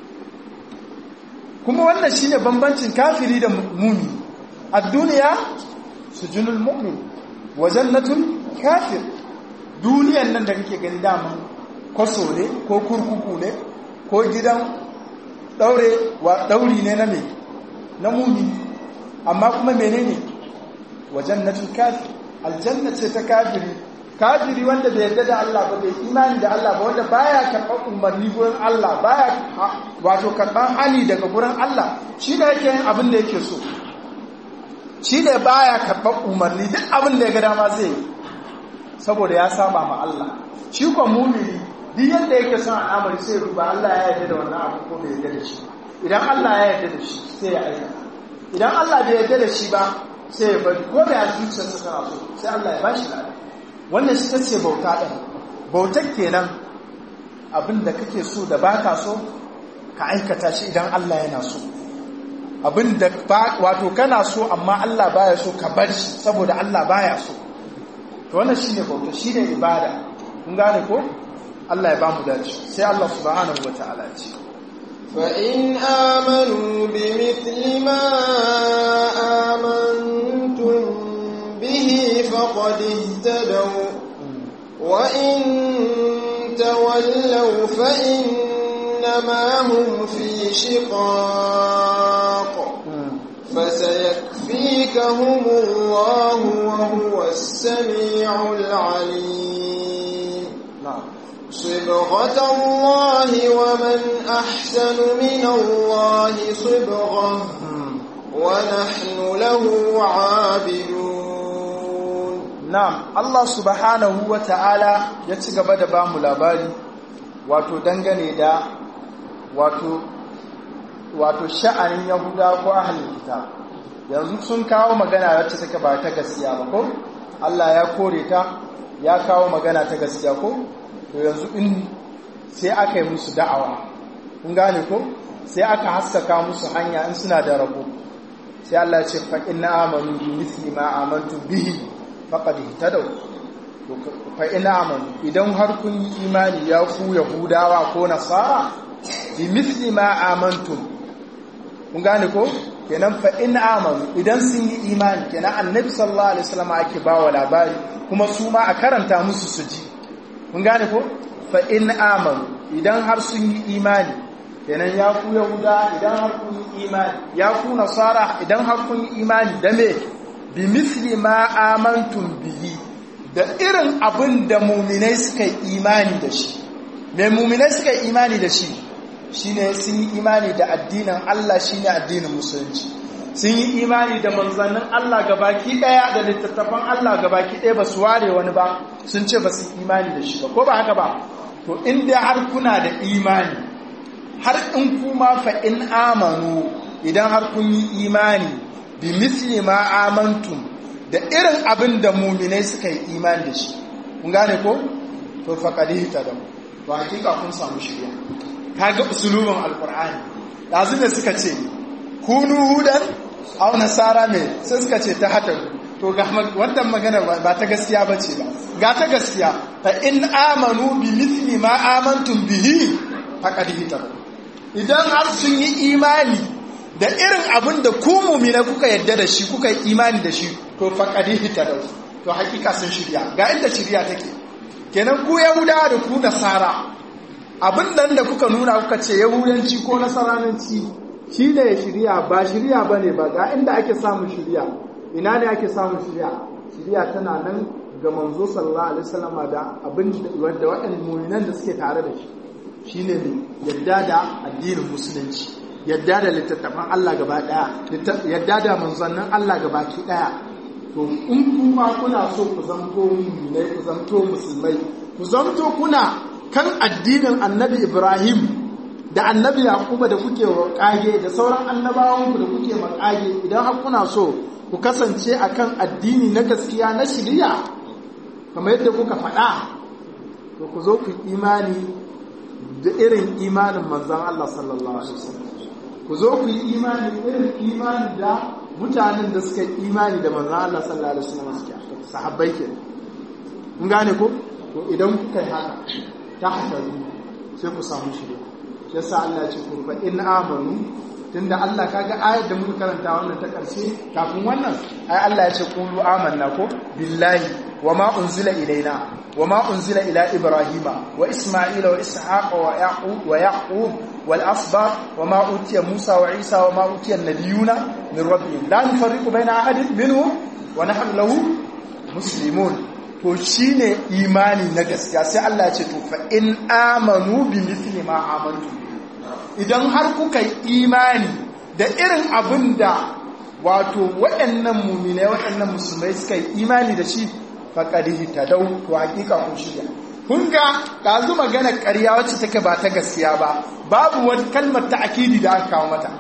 kuma wannan shine bambancin kafiri da muni a duniya sujunul mu'min wa jannatul kafir duniyan nan da kake gani dama kwaso ne ko kurkuku ne ko gidan daure wa dauri ne na me na mumi amma kuma menene wa jannatul kafir aljanna ce ta kafiri kafiri wanda bai yarda da Allah ba bai imani da Allah ba wanda baya karɓar umarni gurin Allah baya wato karɓar hali daga gurin Allah shi ne yake yin abin da yake so shi ne baya karɓar umarni duk abin da ya ga dama zai yi saboda ya saba ma Allah shi ko mumini duk yadda yake son al'amari sai ruba Allah ya yarda da wannan abu ko bai yarda da shi idan Allah ya yarda da shi sai ya aikata idan Allah bai yarda da shi ba sai ya bari ko da ya zuciyarsa tana so sai Allah ya bashi lafiya wannan shi tace bauta ɗin bautar kenan abin da kake so da baka so ka aikata shi idan Allah yana so abin da wato kana so amma Allah baya so ka bar shi saboda Allah baya so to wannan shine bauta shine ibada kun gane ko Allah ya bamu dace sai Allah subhanahu wataala ya ce فإن آمنوا بمثل ما آمنتم به فقد اهتدوا وإن تولوا فإنما هم في شقاق فسيكفيكهم الله وهو السميع العليم صبغة الله ومن أحسن من الله صبغة ونحن له عابدون Na'am, Allah subhanahu wa ta'ala ya ci gaba da bamu labari, wato dangane da wato, wato sha'anin Yahuda ko ahalin kita. Yanzu sun kawo magana wacce take ba ta gaskiya ba ko? Allah ya kore ta, ya kawo magana ta gaskiya ko? To yanzu in sai aka yi musu da'awa, kun gane ko? Sai aka haskaka musu hanya in suna da rabo. Sai Allah ya ce, faƙin na amanu bi misli ma amantu bihi faƙad ihtadaw fa ina amanu idan har kun yi imani ya ku yahudawa ko nasara bi misli ma amantum kun gane ko kenan fa in amanu idan sun yi imani kenan annabi sallallahu alaihi wasallam ake bawa labari kuma su ma a karanta musu su ji kun gane ko fa in amanu idan har sun yi imani kenan ya ku yahuda idan har kun yi imani ya ku nasara idan har kun yi imani da me bi misli ma amantum bihi da irin abin da muminai suka yi imani da shi me muminai suka yi imani da shi shine sun yi imani da addinin Allah shine addinin musulunci sun yi imani da manzannin Allah gabaki daya da littattafan Allah gabaki daya ba su ware wani ba sun ce ba su imani da shi ba ko ba haka ba to inda har kuna da imani har in kuma fa in amanu idan har kun yi imani bi misli ma amantum da irin abin da muminai suka yi imani da shi kun gane ko to faqadihi tadam to hakika kun samu shirya kaga usulubin alqur'ani dazu da suka ce kunu hudan aw nasara me sai suka ce ta hata to ga wannan magana ba ta gaskiya bace ba ga ta gaskiya fa in amanu bi mithli ma amantum bihi faqadihi tadam idan har sun yi imani da irin abin da ku mumina kuka yadda da shi kuka yi imani da shi to faqadihi tadam to hakika sun shirya ga inda shirya take kenan ku yahudawa da ku nasara abin nan da kuka nuna kuka ce yahudanci ko nasaranci shi ne shirya ba shirya ba ne ba ga inda ake samun shirya ina ne ake samun shirya shirya tana nan ga manzo sallallahu alaihi wasallam da abin da waɗannan mu'minan da suke tare da shi shine ne yadda da addinin musulunci yadda da littattafan Allah gaba daya yadda da manzannin Allah gaba ki daya to in kuma kuna so ku zamto mu'minai ku zamto musulmai ku zamto kuna kan addinin annabi Ibrahim da annabi Yakuba da kuke kage da sauran annabawanku da kuke makage idan har kuna so ku kasance akan addini na gaskiya na shiriya kamar yadda kuka faɗa to ku zo ku imani da irin imanin manzon Allah sallallahu alaihi wasallam ku zo ku yi imani irin imani da mutanen da suka yi imani da manzon Allah sallallahu alaihi wasallam suke sahabbai ke kun gane ko to idan kuka yi haka ta hasaru sai ku samu shirya shi yasa Allah ce ku fa in amanu tunda Allah kaga ayar da muka karanta wannan ta karshe kafin wannan ai Allah ya ce qulu amanna ko billahi wama unzila ilaina wama unzila ila ibrahima wa isma'ila wa ishaqa wa yaqub wa yaqub wal asbaq wama utiya musa wa isa wama utiya nabiyuna min rabbihim la nufarriqu baina ahadin minhum wa nahnu lahu muslimun to shine imani na gaskiya sai Allah ya ce to fa in amanu bi mithli ma amantu idan har kuka yi imani da irin abin da wato waɗannan muminai waɗannan musulmai suka yi imani da shi faƙadihi ta dau to hakika kun shirya kun ga ɗazu magana ƙarya wacce take ba ta gaskiya ba babu wani kalmar ta akidi da aka kawo mata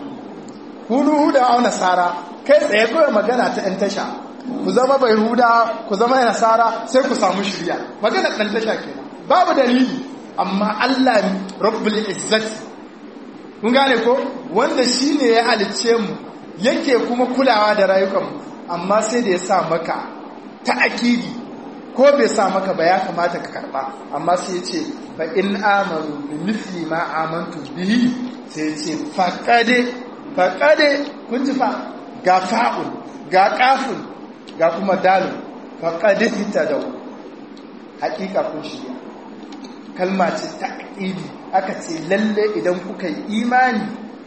kunu da auna nasara kai tsaye kawai magana ta ɗan tasha ku zama bai huda ku zama nasara sai ku samu shirya magana ɗan tasha kenan babu dalili amma Allah rabbul izzati kun gane ko wanda shi ne ya halicce mu yake kuma kulawa da rayukanmu amma sai da ya sa maka ta akidi ko bai sa maka ba ya kamata ka karba amma sai ya ce fa in amanu bi mithli ma amantu bihi sai ya ce faqade faqade kun ji fa ga fa'ul ga qafun ga kuma dalil faqade hitadaw hakika kun shirya kalma ce ta akidi aka ce lalle idan kuka yi imani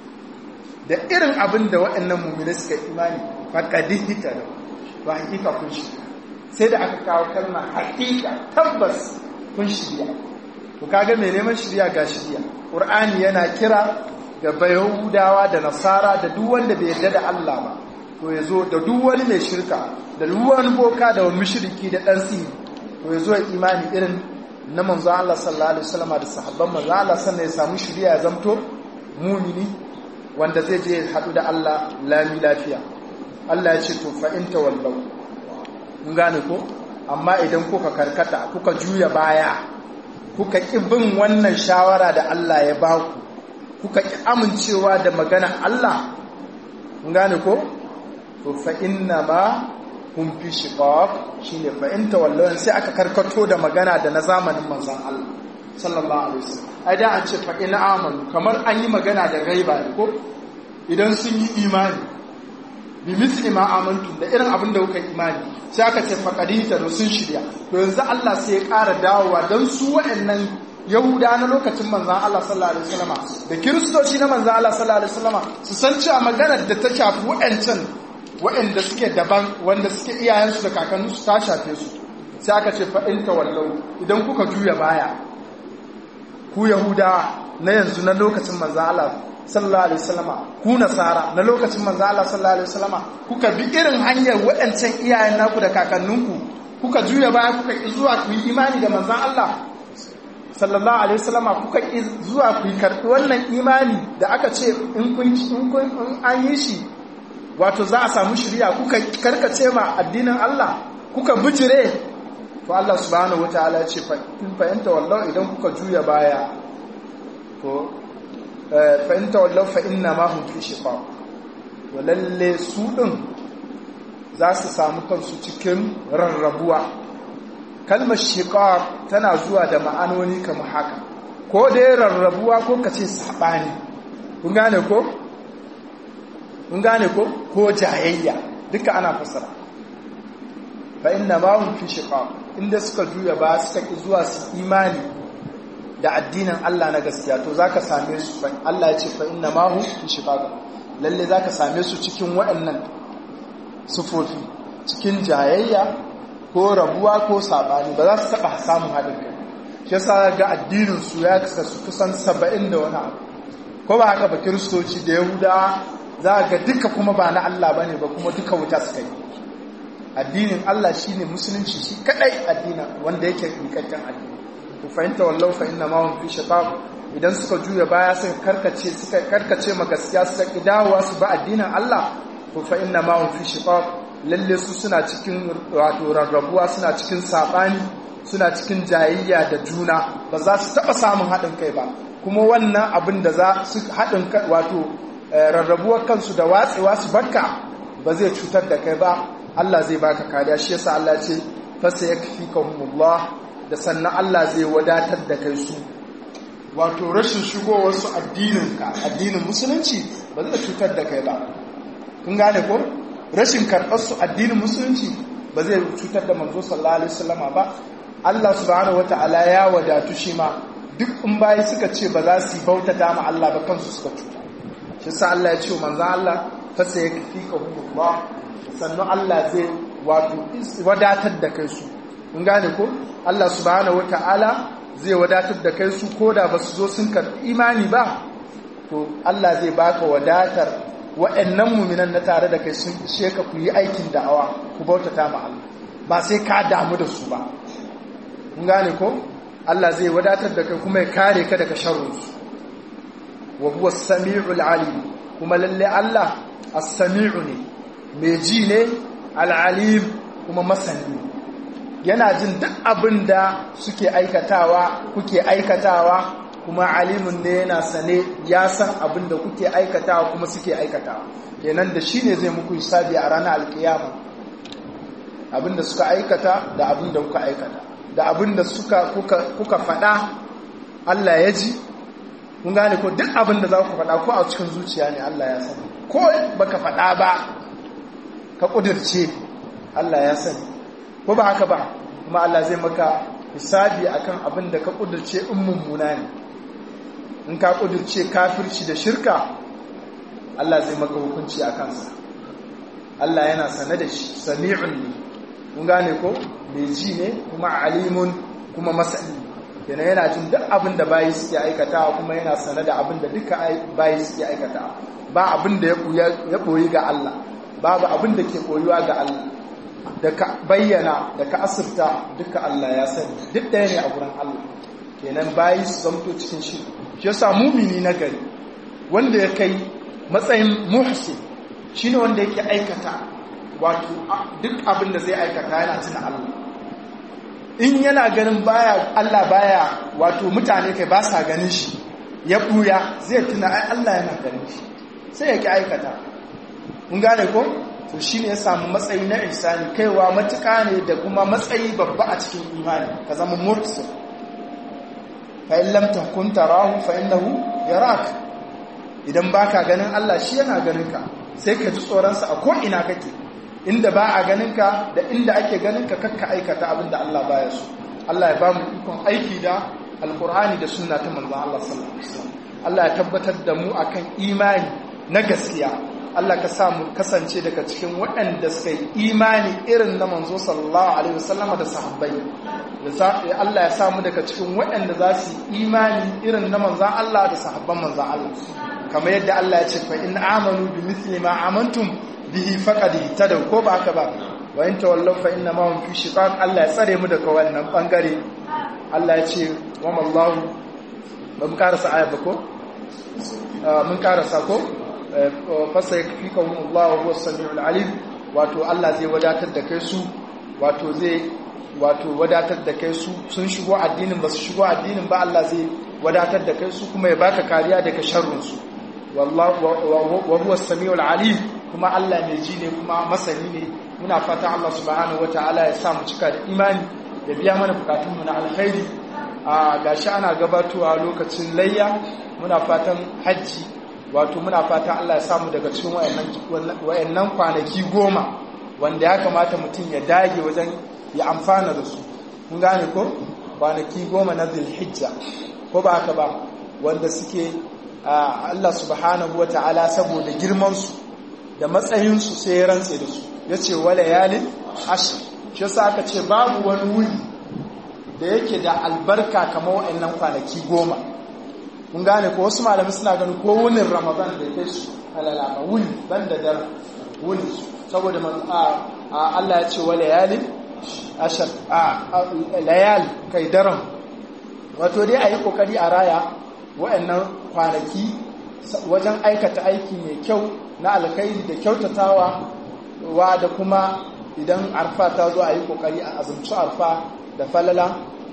da irin abin da waɗannan mummina suka imani faƙaɗi hita da ba hakika kun shirya sai da aka kawo kalma hakika tabbas kun shirya ku kaga mai neman shirya ga shirya ƙur'ani yana kira da bayahudawa da nasara da duk wanda bai yarda da Allah ba to ya zo da duk wani mai shirka da duk wani boka da wani mushriki da ɗan sihiri to ya zo ya imani irin na manzo Allah sallallahu alaihi wasallam da sahabban manzo Allah sannan ya samu shiriya ya zamto mumini wanda zai je hadu da Allah lami lafiya Allah ya ce to fa in tawallau kun gane ko amma idan kuka karkata kuka juya baya kuka ki bin wannan shawara da Allah ya ba ku kuka ki amincewa da magana Allah kun gane ko to fa inna ma hum fi shiqaq shine fa in tawallaw sai aka karkato da magana da na zamanin manzon Allah sallallahu alaihi wasallam ai da an ce fa in amanu kamar an yi magana da gaiba ne ko idan sun yi imani bi misli ma amantu da irin abin da kuka imani sai aka ce faqadita da sun shirya to yanzu Allah sai ya ƙara dawowa dan su waɗannan Yahuda na lokacin manzan Allah sallallahu alaihi wasallama da Kiristoci na manzan Allah sallallahu alaihi wasallama su san cewa maganar da ta shafi waɗancan waɗanda suke daban wanda suke iyayensu da kakanninsu ta shafe su sai aka ce fa in tawallau idan kuka juya baya ku Yahuda na yanzu na lokacin manzan Allah sallallahu alaihi wasallama ku nasara na lokacin manzan Allah sallallahu alaihi wasallama kuka bi irin hanyar waɗancan iyayen naku da kakanninku kuka juya baya kuka zuwa ku yi imani da manzan Allah sallallahu alaihi wasallama kuka zuwa ku karɓi wannan imani da aka ce in kun in an yi shi wato za a samu shari'a kuka karkace ma addinin Allah kuka bijire to Allah subhanahu wataala ya ce fa in fa anta wallahu idan kuka juya baya to fa in tawallaw fa inna ma hum fi shiqaq to lalle su din za su samu kansu cikin rarrabuwa kalmar shiqaq tana zuwa da ma'anoni kamar haka ko dai rarrabuwa ko kace sabani kun gane ko kun gane ko ko jayayya duka ana fasara fa inna ma hum fi shiqaq inda suka juya ba suka ki zuwa su imani da addinin Allah na gaskiya to zaka same su fa Allah ya ce fa inna ma hum fi shiqaq lalle zaka same su cikin waɗannan sufofi cikin jayayya ko rabuwa ko sabani ba za su taba samun haɗin kai shi yasa ga addinin su ya kasa su kusan 70 da wani abu ko ba haka ba kiristoci da yahuda za ga duka kuma ba na Allah bane ba kuma duka wuta suka yi addinin Allah shine musulunci shi kadai addinin wanda yake rikakken addini to fahimta wallahu fa inna ma hum fi shiqaq idan suka juya baya suka karkace suka karkace ma gaskiya suka kidawa su ba addinin Allah to fa inna ma hum fi shiqaq lalle su suna cikin wato rarrabuwa suna cikin sabani suna cikin jayayya da juna ba za su taba samun haɗin kai ba kuma wannan abin da za su haɗin kai wato rarrabuwar kansu da watsewa su barka ba zai cutar da kai ba Allah zai baka kariya shi yasa Allah ce fasa yakfikahumullah da sannan Allah zai wadatar da kai su wato rashin shigowar su addinin ka addinin musulunci ba zai cutar da kai ba kun gane ko rashin karɓar su addinin musulunci ba zai cutar da manzo sallallahu alaihi wasallama ba Allah subhanahu wataala ya wadatu shi ma duk in bayi suka ce ba za su bautata ma Allah ba kansu suka cuta shi sa Allah ya ce wa manzo Allah fasa yakfikahumullah sannan Allah zai wato wadatar da kai su kun gane ko Allah subhanahu wataala zai wadatar da kai su koda ba su zo sun karɓi imani ba to Allah zai baka wadatar wa'annan muminan na tare da kai sun ishe ka ku yi aikin da'awa ku bautata ma Allah ba sai ka damu da su ba kun gane ko Allah zai wadatar da kai kuma ya kare ka daga sharrinsu wa huwa as-sami'ul alim kuma lalle Allah as-sami'u ne mai ji ne al-alim kuma masani yana jin duk abin da suke aikatawa kuke aikatawa kuma alimun ne yana sane ya san abin da kuke aikatawa kuma suke aikatawa kenan da shi ne zai muku hisabi a ranar alkiyama abin da suka aikata da abin da kuka aikata da abin da suka kuka faɗa Allah ya ji kun gane ko duk abin da za ku faɗa ko a cikin zuciya ne Allah ya sani ko baka faɗa ba ka ƙudurce Allah ya sani ko ba haka ba kuma Allah zai maka hisabi akan abin da ka ƙudurce in mummuna ne in ka ƙudurce kafirci da shirka Allah zai maka hukunci a kansa Allah yana sane da shi sami'un ne kun gane ko mai ji ne kuma alimun kuma masani yana yana jin duk abin da bayi suke aikatawa kuma yana sane da abin da duka bayi suke aikatawa ba abin da ya koyi ga Allah babu abin da ke koyuwa ga Allah da ka bayyana da ka asirta duka Allah ya sani duk ɗaya ne a gurin Allah kenan bayi su zamto cikin shi shi yasa mumini na gari wanda ya kai matsayin muhsin shine wanda yake aikata wato duk abin da zai aikata yana tuna Allah in yana ganin baya Allah baya wato mutane kai ba sa ganin shi ya buya zai tuna ai Allah yana ganin shi sai ya ki aikata mun gane ko to shine ya samu matsayi na ihsani kaiwa matuƙa ne da kuma matsayi babba a cikin imani ka zama mursil fa in lam takun tarahu fa innahu yarak idan baka ganin Allah shi yana ganin ka sai ka ji tsoron sa a ko ina kake inda ba a ganin ka da inda ake ganin ka kakka aikata abin da Allah baya so Allah ya ba mu ikon aiki da alkur'ani da sunna ta manzon Allah sallallahu alaihi wasallam Allah ya tabbatar da mu akan imani na gaskiya Allah ka sa mu kasance daga cikin waɗanda suka yi imani irin na manzo sallallahu alaihi wasallam da sahabbai Allah ya sa mu daga cikin waɗanda za su yi imani irin na manzon Allah da sahabban manzon Allah kamar yadda Allah ya ce fa in amanu bi mithli ma amantum bihi faqad ihtadaw ko ba haka ba wa in tawallaw fa inna ma hum fi shiqaq Allah ya tsare mu daga wannan bangare Allah ya ce wa mallahu ba mu karasa aya ba ko mun karasa ko fasa yakfikahum Allah wa huwa samiul alim wato Allah zai wadatar da kai su wato zai wato wadatar da kai su sun shigo addinin ba su shigo addinin ba Allah zai wadatar da kai su kuma ya baka kariya daga sharrin su wallahu wa huwa samiul alim kuma Allah mai ji ne kuma masani ne muna fatan Allah subhanahu wataala ya sa mu cika da imani ya biya mana bukatunmu na alkhairi a gashi ana gabatowa lokacin layya muna fatan hajji wato muna fatan Allah ya samu daga cikin wayannan kwanaki goma wanda ya kamata mutum ya dage wajen ya amfana da su mun gane ko kwanaki goma na zulhijja ko ba haka ba wanda suke Allah subhanahu wataala saboda girman su da matsayin su sai ya rantse da su yace wala yalin ashr shi yasa aka ce babu wani wuri da yake da albarka kamar waɗannan kwanaki goma kun gane ko wasu malamai suna ganin ko wunin ramadan da kai su halalama wuni ban da daren wuni saboda Allah ya ce wa layalin ashar a layal kai daren wato dai a yi kokari a raya waɗannan kwanaki wajen aikata aiki mai kyau na alkhairi da kyautatawa wa da kuma idan arfa ta zo a yi kokari a azumci arfa da falala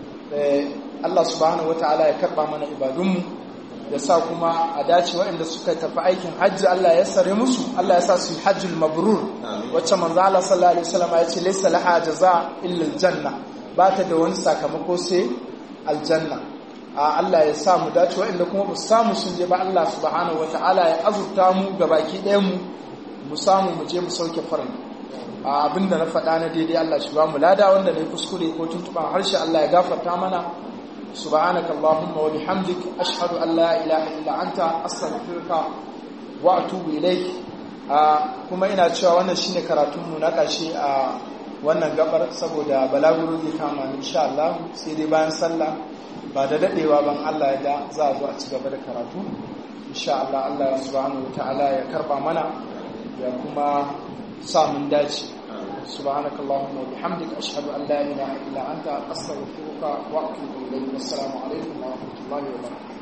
Allah subhanahu wataala ya karba mana ibadunmu ya sa kuma a dace waɗanda suka tafi aikin hajji Allah ya sare musu Allah ya sa su hajjul mabrur wacce manzo Allah sallallahu alaihi wasallam ya ce laysa laha jaza illa aljanna ba ta da wani sakamako sai aljanna a Allah ya sa mu dace waɗanda kuma ba samu sun je ba Allah subhanahu wataala ya azurta mu gabaki ɗayan mu mu samu mu je mu sauke farin abinda na faɗa na daidai Allah shi ba mu lada wanda ne kuskure ko tuntuban harshe Allah ya gafarta mana subhanaka allahumma wa bihamdik ashhadu an la ilaha illa anta astaghfiruka wa atubu ilaik kuma ina cewa wannan shine karatun mu na ƙarshe a wannan gabar saboda balaguro zai kama insha Allah sai dai bayan sallah ba da dadewa ban Allah ya da za a zo a ci gaba da karatu insha Allah Allah subhanahu wa ta'ala ya karba mana ya kuma samun dace سبحانك اللهم وبحمدك أشهد أن لا إله إلا أنت أستغفرك وأتوب إليك والسلام عليكم ورحمة الله وبركاته